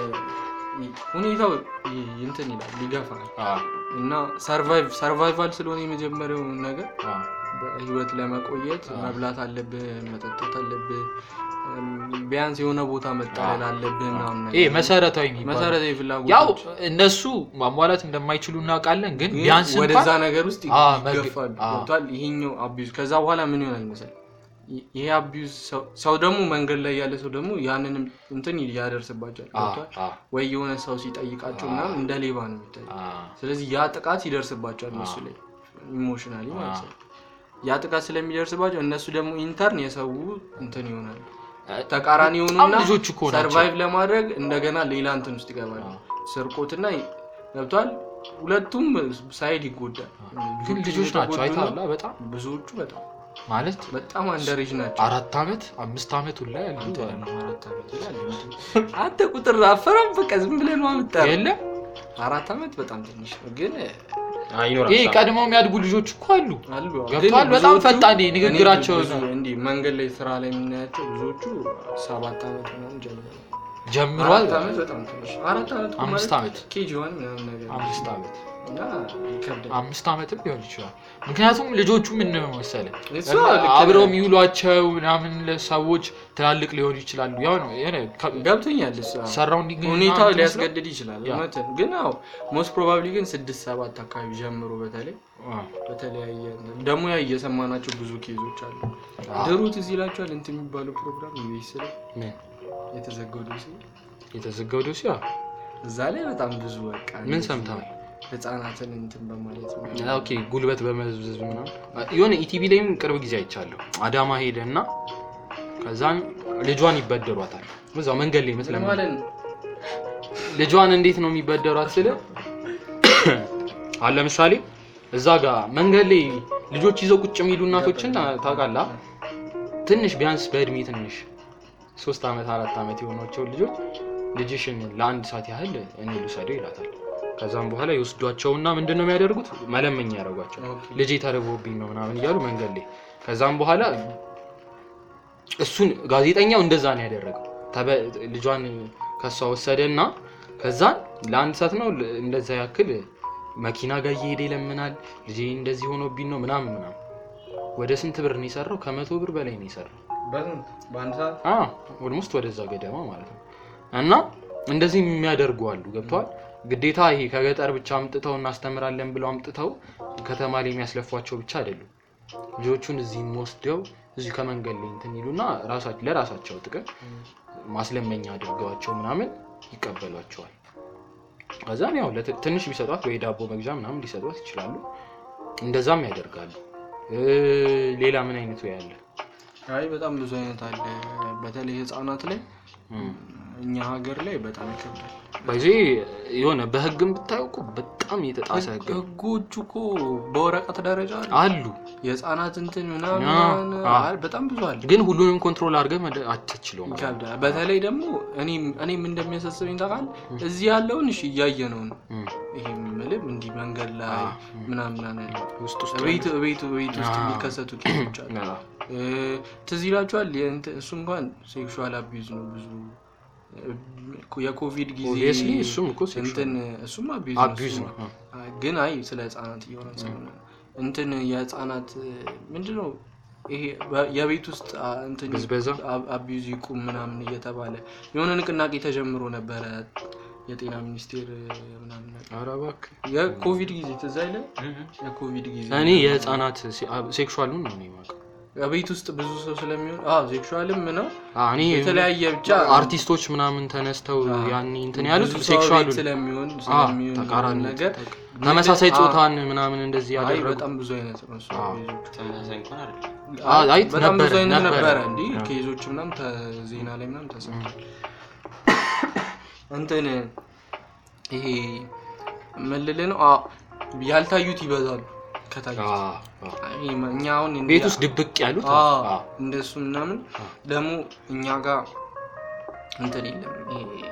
ሁኔታው ይ- እንትን ይላል ይገፋል አዎ፣ እና ሰርቫይቭ ሰርቫይቫል ስለሆነ የመጀመሪያው ነገር አዎ። በህይወት ለመቆየት አዎ። መብላት አለብህ፣ መጠጣት አለብህ፣ እም፣ ቢያንስ የሆነ ቦታ መጠለል አለብህ ምናምን ይሄ ነገር መሰረታዊ የሚባለው መሰረታዊ ያው ፍላጎቶች እነሱ ማሟላት እንደማይችሉ እናውቃለን፣ ግን ግን ቢያንስ ወደዛ እንኳን ነገር ውስጥ አዎ፣ መግ- ይገፋሉ። አዎ። ገብቶሃል? ይሄኛው አቢዩዝ ከዛ በኋላ ምን ይሆናል መሰለህ? ይ- ይሄ አቢዩዝ ሰው ደግሞ መንገድ ላይ ያለ ሰው ደግሞ ያንንም እንትን ያደርስባቸዋል። አዎ፣ ገብቶሃል? አዎ፣ ወይ የሆነ ሰው ሲጠይቃቸው አዎ። ምናምን እንደ ሌባ ነው የሚታይ። አዎ። ስለዚህ ያ ጥቃት ይደርስባቸዋል እነሱ ላይ ኢሞሽናሊ ማለት አዎ። ነው። ያ ጥቃት ስለሚደርስባቸው እነሱ ደግሞ ኢንተርን የሰው እንትን ይሆናል ተቃራኒ በጣም የሆኑና ልጆች እኮ ናቸው። ሰርቫይቭ ለማድረግ እንደገና ሌላ እንትን ውስጥ ይገባል። አዎ። ስርቆትና ገብቷል። ሁለቱም ሳይድ ይጎዳል። ግን ብዙዎቹ ልጆች ናቸው እየተጎዱ ነው። አይተሃል? በጣም ብዙዎቹ በጣም ማለት በጣም አንደሬጅ ናቸው። አራት ዓመት አምስት ዓመት ሁላ ያሉ አንተ አራት ዓመት ይላል እንጂ። አንተ ቁጥር አፈራም በቃ ዝም ብለህ ነው የምጠራው። የለም አራት ዓመት በጣም ትንሽ ነው ግን አዎ፣ ይኖራል። ይሄ ቀድመው የሚያድጉ ልጆች እኮ አሉ። አሉ ገብቶሃል? ግን በጣም ብዙዎቹ- ፈጣን እኔ ንግግራቸው ብዙ እንዲህ መንገድ ላይ ስራ ላይ የምናያቸው ብዙዎቹ ሰባት ዓመት ምናምን ጀምረው ጀምሯል። አራት ዓመት በጣም ትንሽ አራት ዓመት እኮ አምስት ማለት ዓመት ኬጂ ዋን ምናምን ነገር አምስት ዓመት እና ይከብዳል። አምስት ዓመትም ሊሆን ይችላል። ምክንያቱም ልጆቹ ምን ነው መሰለህ እሱ እና ልክ አብረው ነህ። የሚውሏቸው ምናምን ሰዎች ትላልቅ ሊሆኑ ይችላሉ። ያው ነው የሆነ ከ- ገብቶኛል። እሱ አዎ። ሰራውንዲንግ ሁኔታው ሊያስገድድ ይችላል። ያ። እውነት ነው። ግን ያው ሞስት ፕሮባብሊ ግን ስድስት ሰባት አካባቢ ጀምሮ በተለይ አዎ። በተለያየ ደግሞ ያ እየሰማናቸው ብዙ ኬዞች አሉ። አዎ። ድሮ ትዝ ይላቸዋል እንትን የሚባለው ፕሮግራም ኢቢኤስ ላይ ምን የተዘጋው ዶሴ የተዘጋው ዶሲ እዛ ላይ በጣም ብዙ በቃ ምን እንደዚህ ሰምተሃል? ህጻናትን እንትን በማለት ነው። ኦኬ ጉልበት በመዝብዝ ምናምን የሆነ ኢቲቪ ላይም ቅርብ ጊዜ አይቻለሁ። አዳማ ሄደ እና ከዛን ልጇን ይበደሯታል እዛው መንገድ ላይ ይመስለኛል። ለማለት ነው። ልጇን እንዴት ነው የሚበደሯት ስለ አሁን ለምሳሌ እዛ ጋር መንገድ ላይ ልጆች ይዘው ቁጭ የሚሉ እናቶችን ታ- ታውቃለህ? ትንሽ ቢያንስ በእድሜ ትንሽ ሶስት ዓመት አራት ዓመት የሆኗቸውን ልጆች ልጅሽን ለአንድ ሰዓት ያህል እኔ ልውሰደው ይላታል። ከዛም በኋላ ይወስዷቸውና ምንድን ነው የሚያደርጉት? መለመኛ ያደርጓቸው ኦኬ። ልጄ ተርቦብኝ ነው ምናምን እያሉ መንገድ ላይ ከዛም በኋላ እሱን ጋዜጠኛው እንደዛ ነው ያደረገው። ተበ- ልጇን ከሷ ወሰደና ከዛን ለአንድ ሰዓት ነው ል- እንደዛ ያክል መኪና ጋር እየሄደ ይለምናል። ልጄ እንደዚህ ሆኖብኝ ነው ምናምን ምናምን። ወደ ስንት ብር ነው የሰራው? ከመቶ ብር በላይ ነው የሰራው። በስንት? በአንድ ሰዓት ኦልሞስት ወደዛ ገደማ ማለት ነው። እና እንደዚህ የሚያደርጉ አሉ። ገብተዋል። ግዴታ ይሄ ከገጠር ብቻ አምጥተው እናስተምራለን ብለው አምጥተው ከተማ ላይ የሚያስለፏቸው ብቻ አይደሉም። ልጆቹን እዚህ ወስደው እዚሁ ከመንገድ ላይ እንትን ይሉና ራሳቸው ለራሳቸው ጥቅም ማስለመኛ አድርገዋቸው ምናምን ይቀበሏቸዋል። ከዛም ያው ለት- ትንሽ ቢሰጧት ወይ ዳቦ መግዣ ምናምን ሊሰጧት ይችላሉ። እንደዛም ያደርጋሉ። እ፣ ሌላ ምን አይነት ወይ አለ? አይ በጣም ብዙ አይነት አለ። በተለይ ህፃናት ላይ እም። እኛ ሀገር ላይ በጣም ይከብዳል። በዚ የሆነ በህግም ብታየው እኮ በጣም የተጣሰ ህግ ነው። ህጎቹ እኮ በወረቀት ደረጃ አሉ። አሉ የህፃናት እንትን ምናምን አ- ምናምን አ- አለ። በጣም ብዙ አለ። ግን ሁሉንም ኮንትሮል አድርገህ መደ- አትችለውም። ይከብዳል። በተለይ ደግሞ እኔም እኔም እንደሚያሳስበኝ ታውቃለህ፣ እዚህ ያለውን እሺ እያየ ነው ነው እም። ይሄ ምልም እንዲህ መንገድ ላይ አ- ምናምን ምናምን ያለው ውስጥ ውስጥ ቤት ቤት ቤት ውስጥ አ- የሚከሰቱ ኬዞች አሉ። አ- እ፣ ትዝ ይላችኋል። የእንትን- እሱ እንኳን ሴክሹዋል አቢዩዝ ነው ብዙ እ፣ የኮቪድ ጊዜ Obviously እሱም እኮ sexual እንትን እሱም አቢዩዝ አቢዩዝ ነው። እሱማ። ግን አይ ስለ ህጻናት እየሆነ ስለሆነ እንትን የህጻናት ምንድን ነው ይሄ በ- የቤት ውስጥ አ፣ እንትን ብዝበዛ? አ- አቢዩዝ ይቁም ምናምን እየተባለ የሆነ ንቅናቄ ተጀምሮ ነበረ። የጤና ሚኒስቴር ምናምን ነገር ኧረ እባክህ የኮቪድ ጊዜ ትዝ አይልም? የኮቪድ ጊዜ እኔ የህፃናት ሴክሹዋሉን ነው እኔ የማውቀው። ቤት ውስጥ ብዙ ሰው ስለሚሆን አዎ ሴክሹዋልም ነው አ፣ እኔ የተለያየ ብቻ አርቲስቶች ምናምን ተነስተው አ፣ ያኔ እንትን ያሉት ብዙ ሰው ሴክሹዋሉ ቤት ስለሚሆን አ፣ ስለሚሆን ተቃራኒ ነገር ተመሳሳይ አ፣ ጾታን ምናምን እንደዚህ አይ ያደረጉ በጣም ብዙ አይነት ነው እሱ አ። ኬዞቹ። ተመሳሳይ እንኳን አይደለም። አ፣ አይ በጣም ብዙ ነበረ፣ አይነት ነበረ። ነበረ እንዲህ አ። ኬዞች ምናምን ተ- ዜና ላይ ምናምን ተሰምቷል። እንትን ይሄ ምን ልልህ ነው አ፣ ያልታዩት ይበዛሉ ከታዩት አ፣ አ። ይሄ እኛ አሁን እንዲህ- ቤት ውስጥ ድብቅ ያሉት አዎ፣ አ፣ እንደሱ ምናምን አ። ደግሞ እኛ ጋር እንትን የለም ይሄ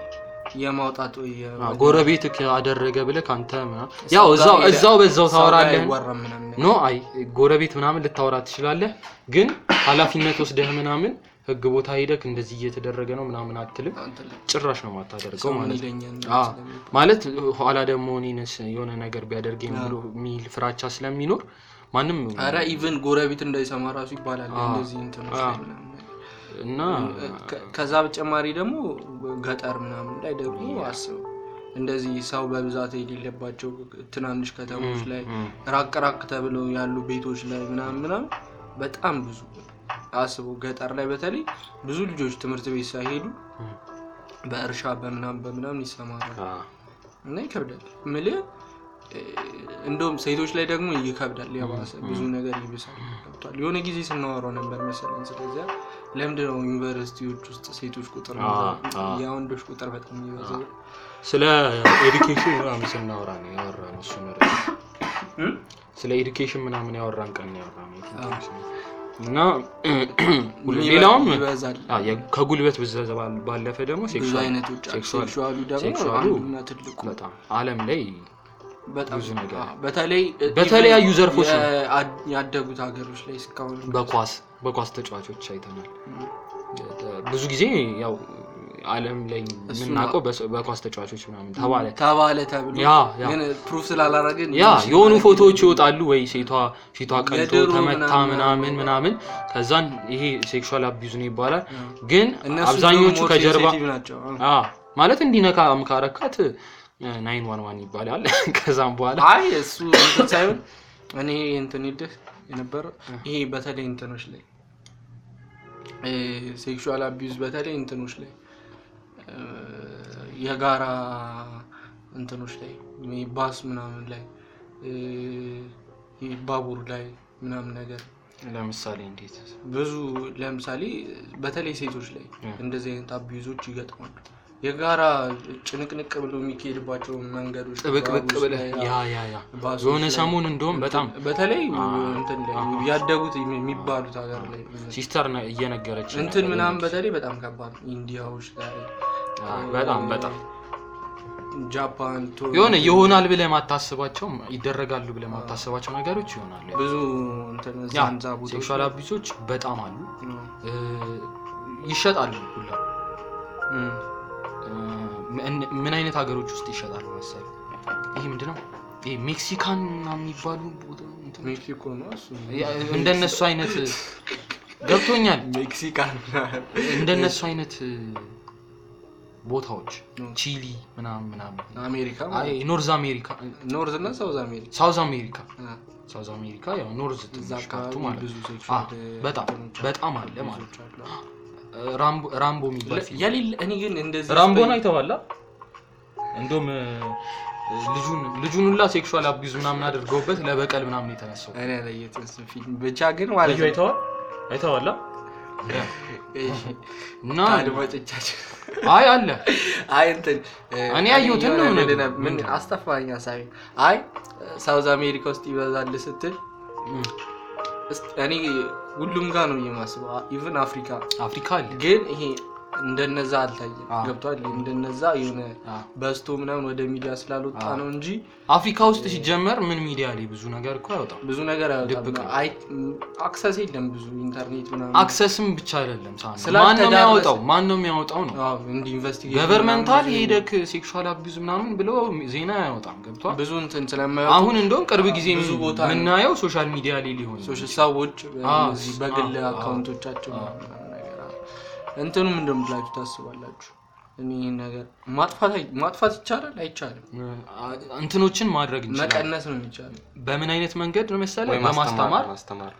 የማውጣት ወይ የ- አዎ፣ ጎረቤት አደረገ ብለህ ከአንተ ምናምን ያው ሰው እዛው ጋር እዛው በዛው ሰው ጋር ታወራለህ አይወራም ምናምን ኖ አይ ጎረቤት ምናምን ልታወራ ትችላለህ፣ ግን ኃላፊነት ወስደህ ምናምን ህግ ቦታ ሄደህ እንደዚህ እየተደረገ ነው ምናምን አትልም። እንትን ላይ ጭራሽ ነው የማታደርገው ሰው ምን ማለት ነው። ይለኛል አዎ፣ ስለሚል። ማለት ኋላ ደግሞ እኔንስ የሆነ ነገር ቢያደርገኝ ብሎ የሚል ፍራቻ ስለሚኖር ማንም ኧረ ኢቨን ጎረቤት እንዳይሰማ ራሱ ይባላል አዎ። እንደዚህ እንትኖች ላይ አዎ። ምናምን ነገር። እና ከ- ከዛ በተጨማሪ ደግሞ ገጠር ምናምን ላይ ደግሞ አስበው እንደዚህ ሰው በብዛት የሌለባቸው ትናንሽ ከተሞች ላይ እም፣ ራቅ ራቅ ተብለው ያሉ ቤቶች ላይ ምናምን ምናምን በጣም ብዙ አስበው ገጠር ላይ በተለይ ብዙ ልጆች ትምህርት ቤት ሳይሄዱ እም፣ በእርሻ በምናምን በምናምን ይሰማራሉ አ፣ እና ይከብዳል ምልህ እ፣ እንደውም ሴቶች ላይ ደግሞ ይከብዳል የባሰ ብዙ ነገር ይብሳል ገብቷል የሆነ ጊዜ ስናወራው ነበር መሰለኝ ስለዚያ ለምንድን ነው ዩኒቨርሲቲዎች ውስጥ ሴቶች ቁጥር አ፣ የሚበዛው? አ። የወንዶች ቁጥር በጣም የሚበዛው ስለ ኤዱኬሽን ምናምን ስናወራ ነው ያወራ ነው እሱ ስለ ኤዱኬሽን ምናምን ያወራን ቀን ነው ያወራ ነው እና ሌላውም ይበዛል አ፣ የ- ከጉልበት ብዝበዛ ባል- ባለፈ ደግሞ ብዙ ሴክሹዋል አይነቶች አሉ። ሴክሹዋል ሴክሹዋሉ ደግሞ ሴክሹዋሉ አንዱና ትልቁ በጣም ዓለም ላይ በጣም ብዙ ነገር አዎ፣ በተለይ በተለያዩ ኢቨን ዘርፎች ነው። የአ- ያደጉት ሀገሮች ላይ እስካሁን በኳስ በኳስ ተጫዋቾች አይተናል። ብዙ ጊዜ ያው ዓለም ላይ እሱ የምናውቀው በስ- በኳስ ተጫዋቾች ምናምን ተባለ ተባለ ተብሎ ያ ያ ግን ፕሩፍ ስላላረግን ያ የሆኑ ፎቶዎች ይወጣሉ ወይ ሴቷ ፊቷ ቀልቶ የድሮ ተመታ ምናምን ምናምን ምናምን ከዛን ይሄ ሴክሹዋል አቢዩዝ ነው ይባላል። ያ። ግን እነሱ አብዛኞቹ ደግሞ ከጀርባ ሴንሲቲቭ ናቸው አዎ። አ ማለት እንዲነካ ካረካት ናይን ዋን ዋን ይባላል። ከዛም በኋላ አይ እሱ እንትን ሳይሆን እኔ እንትን ይልህ የነበረው ይሄ በተለይ እንትኖች ላይ ሴክሹዋል አቢዩዝ በተለይ እንትኖች ላይ እ፣ የጋራ እንትኖች ላይ ይሄ ባስ ምናምን ላይ እ፣ ይሄ ባቡር ላይ ምናምን ነገር ለምሳሌ እንዴት ብዙ ለምሳሌ በተለይ ሴቶች ላይ እ። እንደዚህ አይነት አቢዩዞች ይገጥማሉ። የጋራ ጭንቅንቅ ብሎ የሚካሄድባቸው መንገዶች ጥብቅብቅ ባቡስ ብለህ ላይ፣ ያ ያ ያ ባሶች የሆነ ላይ፣ ሰሞን እንደውም በጣም በተለይ አ- እንትን ላይ አ- ያደጉት የሚባሉት ሀገር ላይ ሲስተር ነ- እየነገረች እንትን ነበር። ምናምን በተለይ በጣም ከባድ ነው። ኢንዲያዎች ላይ አ፣ በጣም በጣም ጃፓን ቶ- የሆነ ይሆናል ብለህ ማታስባቸው ይደረጋሉ ብለህ ማታስባቸው ነገሮች ይሆናሉ። ብዙ እንትን ያ ዛንዛ ቦታዎች ሴክሹዋል ላይ- አቢሶች በጣም አሉ ነው። እ፣ ይሸጣሉ ሁላ እም። እ፣ ምን- ምን አይነት ሀገሮች ውስጥ ይሸጣሉ መሰለህ? ይሄ ምንድነው? ይሄ ሜክሲካን ምናምን የሚባሉ ቦታ እንትን- ሜክሲኮ ነው እሱ ያ፣ እንደነሱ አይነት ገብቶኛል። ሜክሲካን እንደነሱ አይነት እ፣ ቦታዎች ነው። ቺሊ ምናምን ምናምን አሜሪካ አይ ኖርዝ አሜሪካ ኖርዝ እና ሳውዝ አሜሪካ ሳውዝ አሜሪካ አ፣ ሳውዝ አሜሪካ ያው ኖርዝ እዛ ትንሽ ካርቱ አካባቢ ማለት ብዙ ነው። ሴክሹዋል አ፣ በጣም እንትኖች በጣም አለ ብዙዎች ማለት አሉ። ነው። ራምቦ ራምቦ የሚባል ፊልም የሌለ እኔ ግን እንደዚህ ራምቦን አይተዋላ? እንደውም እ፣ ልጁን ልጁን ሁላ ሴክሹዋል አቢዩዝ ምናምን አድርገውበት ለበቀል ምናምን የተነሳው እኔ ያለየሁትን እሱን ፊልም ብቻ ግን ማለት ልጁ ነው አይተዋል አይተዋላ? እሺ፣ እና አድማጮቻችን አይ አለ አይ እንትን እ፣ እኔ ያየሁትን ነው የሆነ የምነግርህ። ልልህ ምን ምንድን ነው? አስተፋኝ ሀሳቤ አይ ሳውዝ አሜሪካ ውስጥ ይበዛል ስትል እም፣ እስቲ- እኔ ሁሉም ጋር ነው የማስበው ኢቭን አፍሪካ አፍሪካ አለ ግን ይሄ እንደነዛ አልታየም አ። ገብቷል እንደነዛ የሆነ አ። በዝቶ ምናምን ወደ ሚዲያ ስላልወጣ አ። ነው እንጂ አፍሪካ ውስጥ ሲጀመር ምን ሚዲያ ላይ ብዙ ነገር እኮ አይወጣም። ብዙ ነገር ድብቅ አይወጣም ነው። አይ አክሰስ የለም ብዙ ኢንተርኔት ምናምን አክሰስም ብቻ አይደለም ሳ ማን ነው ስላልተዳረሰ- የሚያወጣው? ማን ነው የሚያወጣው ነው አዎ እንዲህ ኢንቨስቲጌሽን ገቨርንመንታል ምናምን ብዙ- ሄደክ ሴክሹዋል አቢዩዝ ምናምን ብሎ ዜና አያወጣም። ገብቷል። ብዙ እንትን ስለማያወጡ አሁን እንደውም ቅርብ ጊዜ ብዙ ቦታ ነው። የምናየው ሶሻል ሚዲያ ላይ ሊሆን ሶሻል ሰዎች አ፣ እነዚህ በግል አ፣ አ፣ አካውንቶቻቸው አ። ምናምን ነገር አለ። እንትኑ ምንድን ነው ብላችሁ ታስባላችሁ? እኔ ይህን ነገር ማጥፋት አይ- ማጥፋት ይቻላል አይቻልም? እንትኖችን ማድረግ እንችላለን። መቀነስ ነው የሚቻለው። በምን አይነት መንገድ ነው መሰለህ? ወይ በማስተማር ማስተማር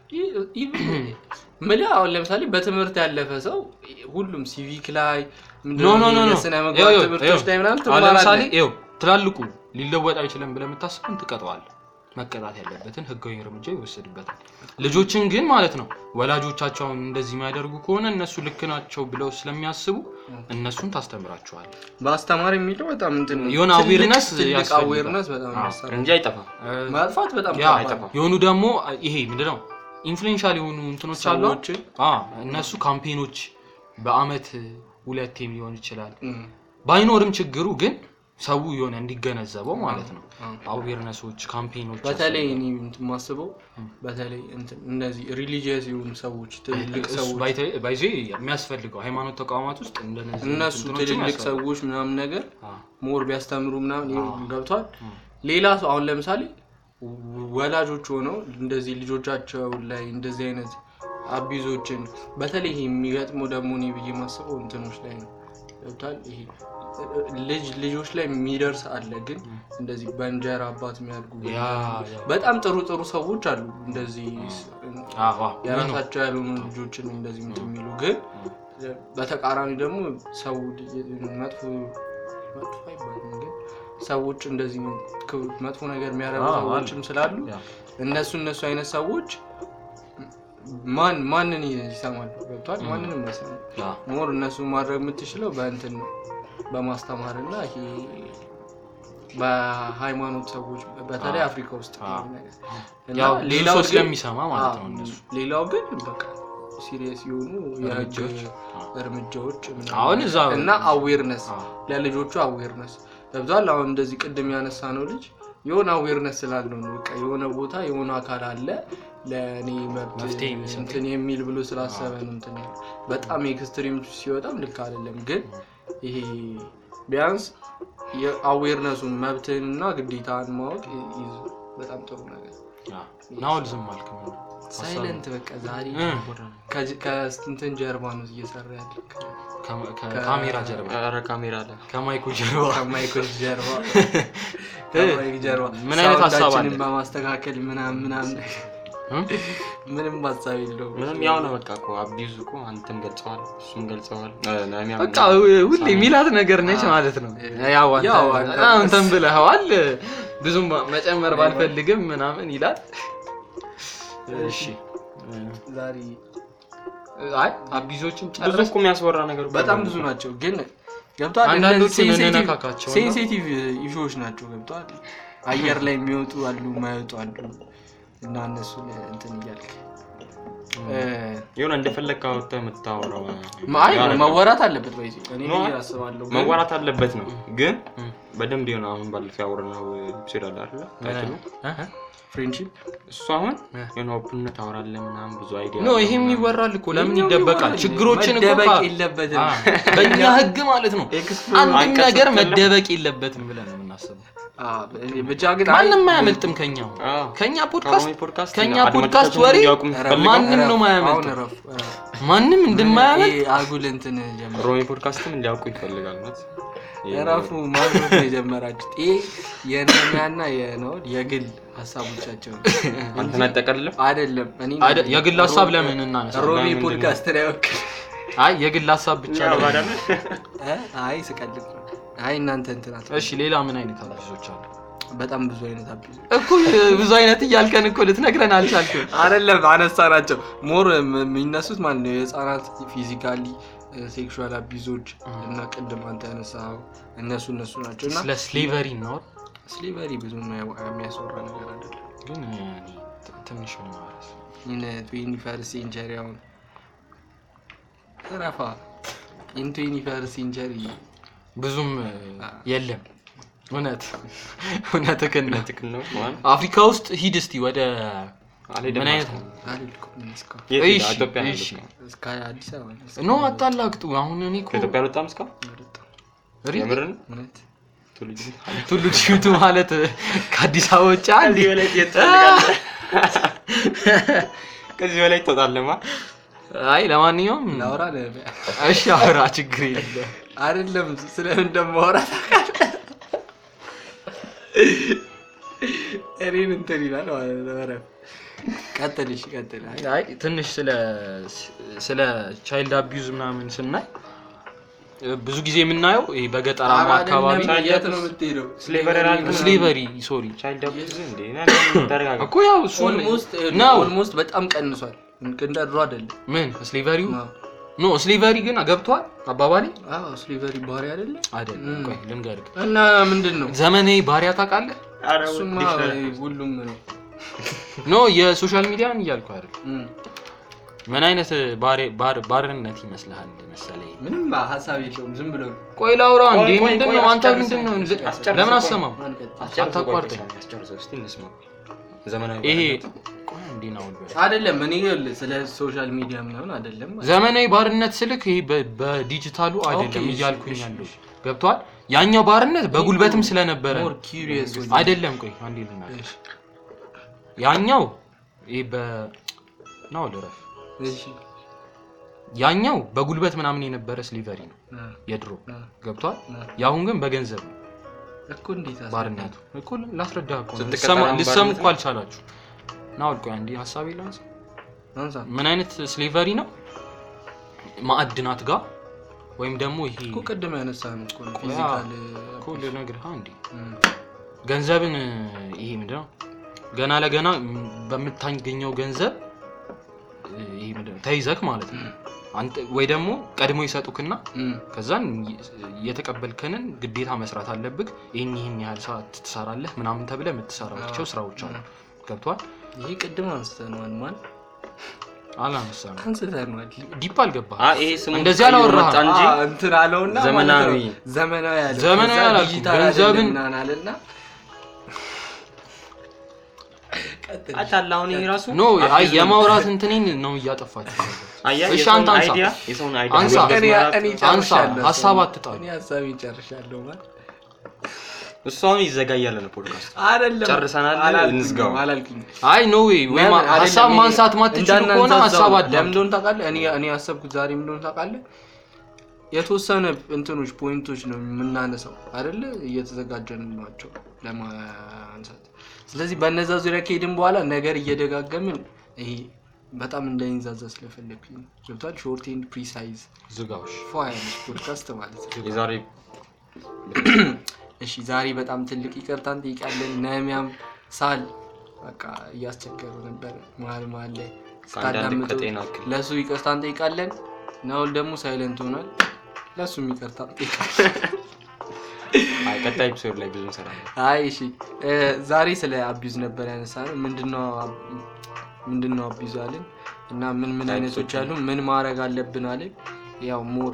ምልህ አሁን ለምሳሌ በትምህርት ያለፈ ሰው ሁሉም ሲቪክ ላይ ምንድን ኖ ነው ኖ ኖ ኖ የስነ ምግባር ይኸው፣ ይኸው፣ ትምህርቶች ይኸው። ላይ ምናምን አሁን ለምሳሌ ትማራለህ። ይኸው ትላልቁ ሊለወጥ አይችልም ብለህ የምታስብን ትቀጠዋለህ። መቀጣት ያለበትን ህጋዊ እርምጃ ይወሰድበታል። ልጆችን ግን ማለት ነው ወላጆቻቸውን እንደዚህ የሚያደርጉ ከሆነ እነሱ ልክ ናቸው ብለው ስለሚያስቡ እነሱን ታስተምራቸዋል። ማስተማር የሚለው በጣም እንትን ነው። የሆነ ትልቅ- awareness ትልቅ ያስፈልጋል። አዌርነስ በጣም አዎ፣ ያስፈልጋል። እንጂ አይጠፋም። ማጥፋት በጣም ያ ከባድ አይጠፋም። ነው። የሆኑ ደግሞ ይሄ ምንድነው ኢንፍሉዌንሻል የሆኑ እንትኖች አሉ። ሰዎችን አ እነሱ ካምፔኖች በአመት ሁለቴም ሊሆን ይችላል እም፣ ባይኖርም ችግሩ ግን ሰው የሆነ እንዲገነዘበው ማለት ነው አዎ። አዌርነሶች ካምፔኖች በተለይ እኔ እንትን የማስበው በተለይ እንትን እነዚህ ሪሊጂየስ የሆኑ ሰዎች ትልልቅ ሰዎች ባይዜ የሚያስፈልገው ሃይማኖት ተቋማት ውስጥ እንደነዚህ እነሱ እንትኖችን ትልልቅ ያስፈልጋል። ሰዎች ምናምን ነገር አዎ። ሞር ቢያስተምሩ ምናምን ይሄ አዎ። ገብቷል። አዎ። ሌላ ሰው አሁን ለምሳሌ ወላጆች ሆነው እንደዚህ ልጆቻቸው ላይ እንደዚህ አይነት አቢዞችን በተለይ ይሄ የሚገጥመው ደግሞ እኔ ብዬ ማስበው እንትኖች ላይ ነው ገብቷል። ይሄ ልጅ ልጆች ላይ የሚደርስ አለ፣ ግን እንደዚህ በእንጀራ አባት የሚያድጉ ያ ያ በጣም ጥሩ ጥሩ ሰዎች አሉ እንደዚህ አዎ፣ አዎ። የራሳቸው ያልሆኑ ልጆችን እንደዚህ እንትን የሚሉ ግን በተቃራኒ ደግሞ ሰው መጥፎ መጥፎ አይባልም ግን ሰዎች እንደዚህ ክው- መጥፎ ነገር የሚያደርጉ አዎ፣ ሰዎችም ስላሉ ያ። እነሱ እነሱ አይነት ሰዎች ማን ማንን ይሰማሉ? ገብቷል። ማንንም አይሰማም። ያ። ሞር እነሱ ማድረግ የምትችለው በእንትን ነው በማስተማር እና ይሄ በሃይማኖት ሰዎች በተለይ አዎ። አፍሪካ ውስጥ አዎ። ያለው ነገር እና ያው ብዙ ሌላው ሰው ግን- ስለሚሰማ ማለት ነው አዎ፣ እነሱ ሌላው ግን በቃ ሲሪየስ የሆኑ የህግ እርምጃዎች፣ እርምጃዎች ምናምን አሁን እዛ እና አዌርነስ አዎ። ለልጆቹ አዌርነስ ገብቷል። አሁን እንደዚህ ቅድም ያነሳ ነው ልጅ የሆነ አዌርነስ ስላለው ነው በቃ የሆነ ቦታ የሆነ አካል አለ ለእኔ መብት መፍትሄ የሚሰጥ። እንትን የሚል ብሎ ስላሰበ ነው እንትን ያለው። በጣም ኤክስትሪም ሲወጣም ልክ አይደለም፣ ግን ይሄ ቢያንስ የአዌርነሱን መብትህንና ግዴታን ማወቅ ይዝ በጣም ጥሩ ነገር ያ። ናውል ዝም አልክ ምን? ሳይለንት በቃ ዛሬ እ። ከጅ- ከእንትን ጀርባ ነው እየሰራ ያለ ከ- ከካሜራ ጀርባ ኧረ ካሜራ አለ ከማይኩ ጀርባ ከማይክል ጀርባ ከማይክ ጀርባ ምን አይነት ሀሳብ አለ? ሳውንዳችንን በማስተካከል ምናምን ምናምን እ? ምንም ሀሳብ የለውም። ምንም ያው ነው በቃ እኮ አቢዩዝ እኮ አንተም ገልጸዋል እሱም ገልጸዋል እ፣ ነሚያም በቃ ሁሌ የሚላት ነገር ነች ማለት ነው። ያው አንተ ያው አንተ- በጣም እንትን ብለኸዋል። ብዙም መጨመር ባልፈልግም ምናምን ይላል። እሺ ዛሬ አይ አቢዞችን ብዙ ጨረስ እኮ የሚያስወራ ነገር እኮ በጣም አለ። ብዙ ናቸው፣ ግን ገብቷል። አንዳንዶቹን እንነካካቸው እና- ሴንሲቲቭ ኢሹዎች ናቸው። ገብቷል። አየር ላይ የሚወጡ አሉ፣ የማይወጡ አሉ እና እነሱን እንትን እያልክ እ፣ የሆነ እንደፈለግ ካወጣህ የምታወራው አይ ያው ነገር መወራት አለበት ወይ እኔ ኖ፣ ብዬ አስባለሁ። ግን መዋራት አለበት ነው ግን እ። በደንብ የሆነ አሁን ባለፈው ያወራነው ኤፒሶድ አለ አይደለ ታይትሉ እህ። ፍሬንድሺፕ እሱ አሁን እ። የሆነ ኦፕንነት ታወራለህ ምናምን ብዙ አይዲያ ኖ ይሄም ይወራል እኮ ለምን ይሄኛው ይደበቃል? ይወራል። ችግሮችን እኮ መደበቅ ካ- የለበትም። አ፣ በእኛ ህግ ማለት ነው አንድም አንቀጽ ነገር የለም። መደበቅ የለበትም ብለን ነው የምናስበው። አ፣ ብቻ ግን አይ፣ ማንም አያመልጥም ከኛ አዎ። ከኛ ፖድካስት ከሮሚ ፖድካስት ከኛ አድማጮቻችን ፖድካስት ወሬ እንዲያውቁ እረፍ፣ የምትፈልገው ማንም እረፍ፣ ነው ማያመልጥ። አሁን እረፍ፣ እረፍ። ማንም እንደማያመልጥ ይሄ አጉል እንትን ጀመረ። ሮሚ ፖድካስትም እንዲያውቁ ይፈልጋል ማለት እረፉ ማለት ነው የጀመራችሁት። ይሄ የነሚያና የነውድ የግል ሀሳቦቻቸው ነው አንተን አጠቀልልም አይደለም። እኔ አደ- የግል ሀሳብ ለምን እናነሳ? ሮሚ ምንድን ነው? ፖድካስት ላይ ወክል አይ የግል ሀሳብ ብቻ ለምን? አይ ስቀልድ ነው። አይ እናንተ እንትናት እሺ ሌላ ምን አይነት አቢዞች አሉ? በጣም ብዙ አይነት አቢዝ እኮ ብዙ አይነት እያልከን እኮ ልትነግረን አልቻልክም። አይደለም አነሳ ናቸው ሞር የሚነሱት ማለት ነው የህፃናት ፊዚካሊ ሴክሹዋል አቢዞች እና ቅድም አንተ ያነሳው እነሱ እነሱ ናቸው እና ስለ ስሌቨሪ ነው ስሊቨሪ ብዙ የሚያስወራ ነገር አይደለም ግን እኔ ት- ትንሽ ምን ማለት ኢን ትዌንቲ ፈርስት ሴንቸሪ አሁን ረፋ ኢን ትዌንቲ ፈርስት ሴንቸሪ ብዙም የለም። እውነት እውነትህን ነው። ትክክል ነው ማለት አፍሪካ ውስጥ ሂድ እስቲ ወደ አልሄድም ምን አይነት ማለት ነው። አልልኩም እስካሁን የት እሺ፣ ሄደ? ኢትዮጵያ ነው እሺ። ያለው። እስከ አዲስ አበባ ነው ኖ አታላግጡ። አሁን እኔ እኮ ከኢትዮጵያ አልወጣም እስካሁን የወጣው። ሪ- የምርን እውነት ትውልድ ቱሉ ዲምቱ ማለት ከአዲስ አበባ ውጭ አንድ ከዚህ በላይ የት ትፈልጋለህ? ከዚህ በላይ ትወጣለማ አይ ለማንኛውም ላውራ ለ- እሺ አውራ፣ ችግር የለም። አይደለም ስለምን እንደማወራ ታውቃለህ? እኔን እንትን ይላል ማለት ነው። ኧረ ቀጥል፣ እሺ ቀጥል። አይ አይ ትንሽ ስለ ስለ ቻይልድ አቢዩዝ ምናምን ስናይ ብዙ ጊዜ የምናየው ይሄ በገጠራማ አካባቢ አይደለም፣ የት ነው የምትሄደው? ስሌቨሪ አላልክም? ስሌቨሪ ሶሪ ቻይልድ አቢዩዝ እንዴ ና- ተረጋጋ። እኮ ያው እሱን ኦልሞስት ነው ኦልሞስት በጣም ቀንሷል። እንደ ድሮ አይደለም። ምን ስሌቨሪው አዎ። ኖ ስሌቨሪ ግን ገብቷል አባባሌ አዎ ስሊቨሪ ባህሪ አይደለም አይደለም ቆይ ልንገርህ እና ምንድን ነው ዘመናዊ ባሪያ ታውቃለህ ኧረ እሱማ ዲክሽነሪ። ሁሉም ነው ኖ የሶሻል ሚዲያን እያልኩ አይደል እም። ምን አይነት ባሬ- ባር- ባርነት ይመስልሃል መሰለኝ? ምንም ሀሳብ የለውም ዝም ብሎ ቆይ ላውራ ቆይ፣ እንዴ ቆይ፣ ምንድን ቆይ፣ ነው አንተ አስጨርሰው፣ ምንድን ነው እንደ- አስጨርሰው፣ ለምን ቆይ። አሰማም አስጨርሰው፣ አታቋርጠኝ። ቆይ፣ አስጨርሰው፣ እስቲ እንስማ። ዘመናዊ ይሄ ባርነት። ቆይ እንዴ ነው አውል አይደለም እኔ ይኸውልህ ስለ ሶሻል ሚዲያ ምናምን አይደለም ዘመናዊ ባርነት ስልክ ይሄ በ- በዲጂታሉ አይደለም ኦኬ፣ እያልኩኝ እሺ፣ ያለው ገብቷል። ያኛው ባርነት በጉልበትም ስለነበረ ሞር ነው። ኪሪየስ አይደለም ቆይ አንዴ ልናገር። ያኛው ይሄ በ ነው ልረፍ። እሺ ያኛው በጉልበት ምናምን የነበረ ስሊቨሪ ነው አ፣ የድሮ አ፣ ገብቷል። አ። የአሁን ግን በገንዘብ ነው እኮ እንዴት አስረዳኝ? ባርነቱ እኮ ላስረዳ እኮ ነው። ስትቀጠር ልትሰማ- አሁን ልትሰሙ ባርነት እኮ አልቻላችሁ። ና ወልቆ አንዴ ሀሳብ ላንሳ። አንሳ ምን አይነት ስሌቨሪ ነው? ማዕድናት ጋር ወይም ደግሞ ይሄ እኮ ቅድም ያነሳነው እኮ ነው ያ፣ ፊዚካል እኮ ልነግርህ እንዴ እም፣ ገንዘብን ይሄ ምንድነው ገና ለገና በምታገኘው ገንዘብ ይሄ ምንድነው ተይዘክ ማለት ነው። አንተ ወይ ደግሞ ቀድሞ ይሰጡክና እም፣ ከዛን የተቀበልከንን ግዴታ መስራት አለብህ። ይህን ይህን ያህል ሰዓት ትሰራለህ ምናምን ተብለህ የምትሰራቸው ስራዎች አሉ። ገብቷል? ይሄ ቅድም አንስተነዋል ማን አላነሳም። አንስተነዋል ዲፕ አልገባህ። አ ይሄ ስሙ እንደዚህ ቀይሮ አላወራህም። መጣ እንጂ አ፣ እንትን አለውና ዘመናዊ። ማለት ነው። ዘመናዊ አለ ዘመናዊ ከዛ አላልኩም። ዲጂታል ገንዘብን- አይደለም ምናምን አለና ቀጥል። አታላ አሁን ይሄ ራሱ ኖ አይ የማውራት እንትኔን ነው እያጠፋችሁ። አያ እሺ፣ የሰውን አንተ አንሳ። አይዲያ የሰውን አይዲያ አንሳ። በመዝመራት እኔ እኔ አንሳ፣ ጨርሻለሁ። ሀሳብ አትጣሉ። እኔ ሀሳቤን ጨርሻለሁ ማለት እሱ አሁን ይዘጋያል ነው ፖድካስት አይደለም ጨርሰናል፣ አላልኩኝም፣ እንዝጋው። አላልኩኝም አይ ኖ ዌይ ወይ ለምን? ሀሳብ አይደለም፣ ማንሳት ማትችሉ ከሆነ እንዳናንዛዛው ሀሳብ ነው። አዳምጡ። ለምን እንደሆነ ታውቃለህ? እኔ እኔ ያሰብኩት ዛሬ ምን እንደሆነ ታውቃለህ? የተወሰነ እንትኖች ፖይንቶች ነው የምናነሳው አይደለ? እየተዘጋጀንባቸው ለማንሳት። ስለዚህ በእነዛ ዙሪያ ከሄድን በኋላ ነገር እየደጋገምን ይሄ በጣም እንዳይንዛዛ ስለፈለግኩኝ ነው። ገብቷል? ሾርት ኤንድ ፕሪሳይዝ ዝጋውሽ ፏ ያለች ፖድካስት ማለት ነው። የዛሬ እሺ ዛሬ በጣም ትልቅ ይቅርታ እንጠይቃለን። ነሚያም ሳል በቃ እያስቸገሩ ነበር መሀል መሀል ላይ ከአንዳንድ ስታዳምጡ ከጤና እክል ለእሱ ይቅርታ እንጠይቃለን። ናውል ደግሞ ሳይለንት ሆኗል። ለእሱም ይቅርታ እንጠይቃለን። አይ ቀጣይ ኤፒሶድ ላይ ብዙ እንሰራለን። አይ እሺ እ፣ ዛሬ ስለ አቢዩዝ ነበር ያነሳነው። ምንድነው አብ- ምንድነው አቢዩዝ አለን እና ምን ምን አይነቶች አሉ፣ ምን ማድረግ አለብን አለን። ያው ሞር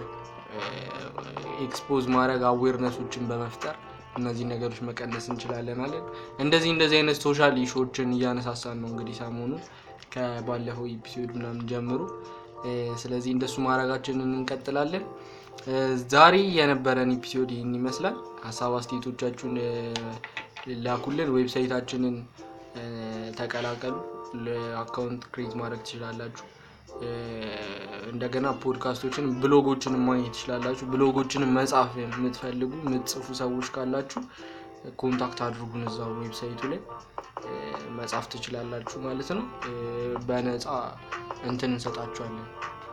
ኤክስፖዝ ማድረግ አዌርነሶችን በመፍጠር እነዚህ ነገሮች መቀነስ እንችላለን አለን። እንደዚህ እንደዚህ አይነት ሶሻል ኢሹዎችን እያነሳሳን ነው እንግዲህ ሰሞኑን ከባለፈው ኤፒሶድ ምናምን ጀምሮ እ፣ ስለዚህ እንደሱ ማድረጋችንን እንቀጥላለን። እ፣ ዛሬ የነበረን ኤፒሶድ ይህን ይመስላል። ሀሳብ አስተያየቶቻችሁን እ፣ ላኩልን። ዌብሳይታችንን እ፣ ተቀላቀሉ። አካውንት ክሬት ማድረግ ትችላላችሁ። እ፣ እንደገና ፖድካስቶችን ብሎጎችን ማግኘት ትችላላችሁ። ብሎጎችን መጻፍ የምትፈልጉ የምትጽፉ ሰዎች ካላችሁ ኮንታክት አድርጉን እዛው ዌብሳይቱ ላይ እ፣ መጻፍ ትችላላችሁ ማለት ነው። እ፣ በነፃ እንትን እንሰጣችኋለን።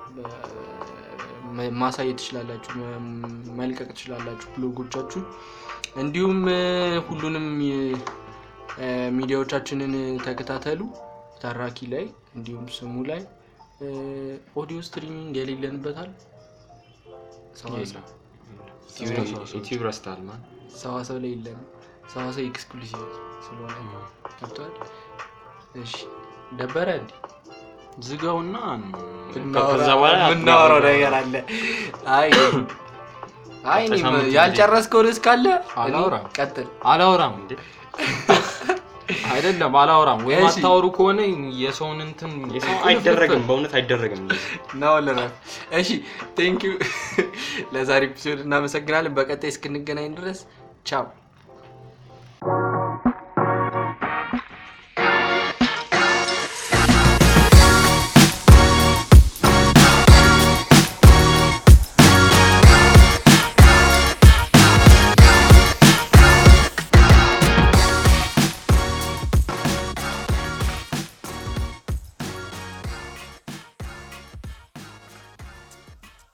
በ- ማሳየት ትችላላችሁ፣ መ- መልቀቅ ትችላላችሁ ብሎጎቻችሁን። እንዲሁም እ፣ ሁሉንም እ፣ ሚዲያዎቻችንን ተከታተሉ። ተራኪ ላይ እንዲሁም ስሙ ላይ እ፣ ኦዲዮ ስትሪሚንግ የሌለንበታል ሰዋሰው ዩቲዩብ ረስታል ማን ሰዋሰው ላይ የለንም። ሰዋሰው ኤክስክሉሲቭ ስለሆነ ገብቷል። እሺ ደበረ እንዲ ዝጋውና ከዛ በኋላ የምናወራው ነገር አለ። አይ አይ እኔ ሳምንት ያልጨረስከው ርዕስ ካለ እኔ አላወራም። ቀጥል። አላወራም እንዴ አይደለም አላወራም። ወይም እሺ። አታወሩ ከሆነ የሰውን እንትን የሰው አይደረግም፣ በእውነት አይደረግም። ነው ልረፍ። እሺ ቴንክ ዩ ለዛሬ ኤፒሶድ እናመሰግናለን። በቀጣይ እስክንገናኝ ድረስ ቻው።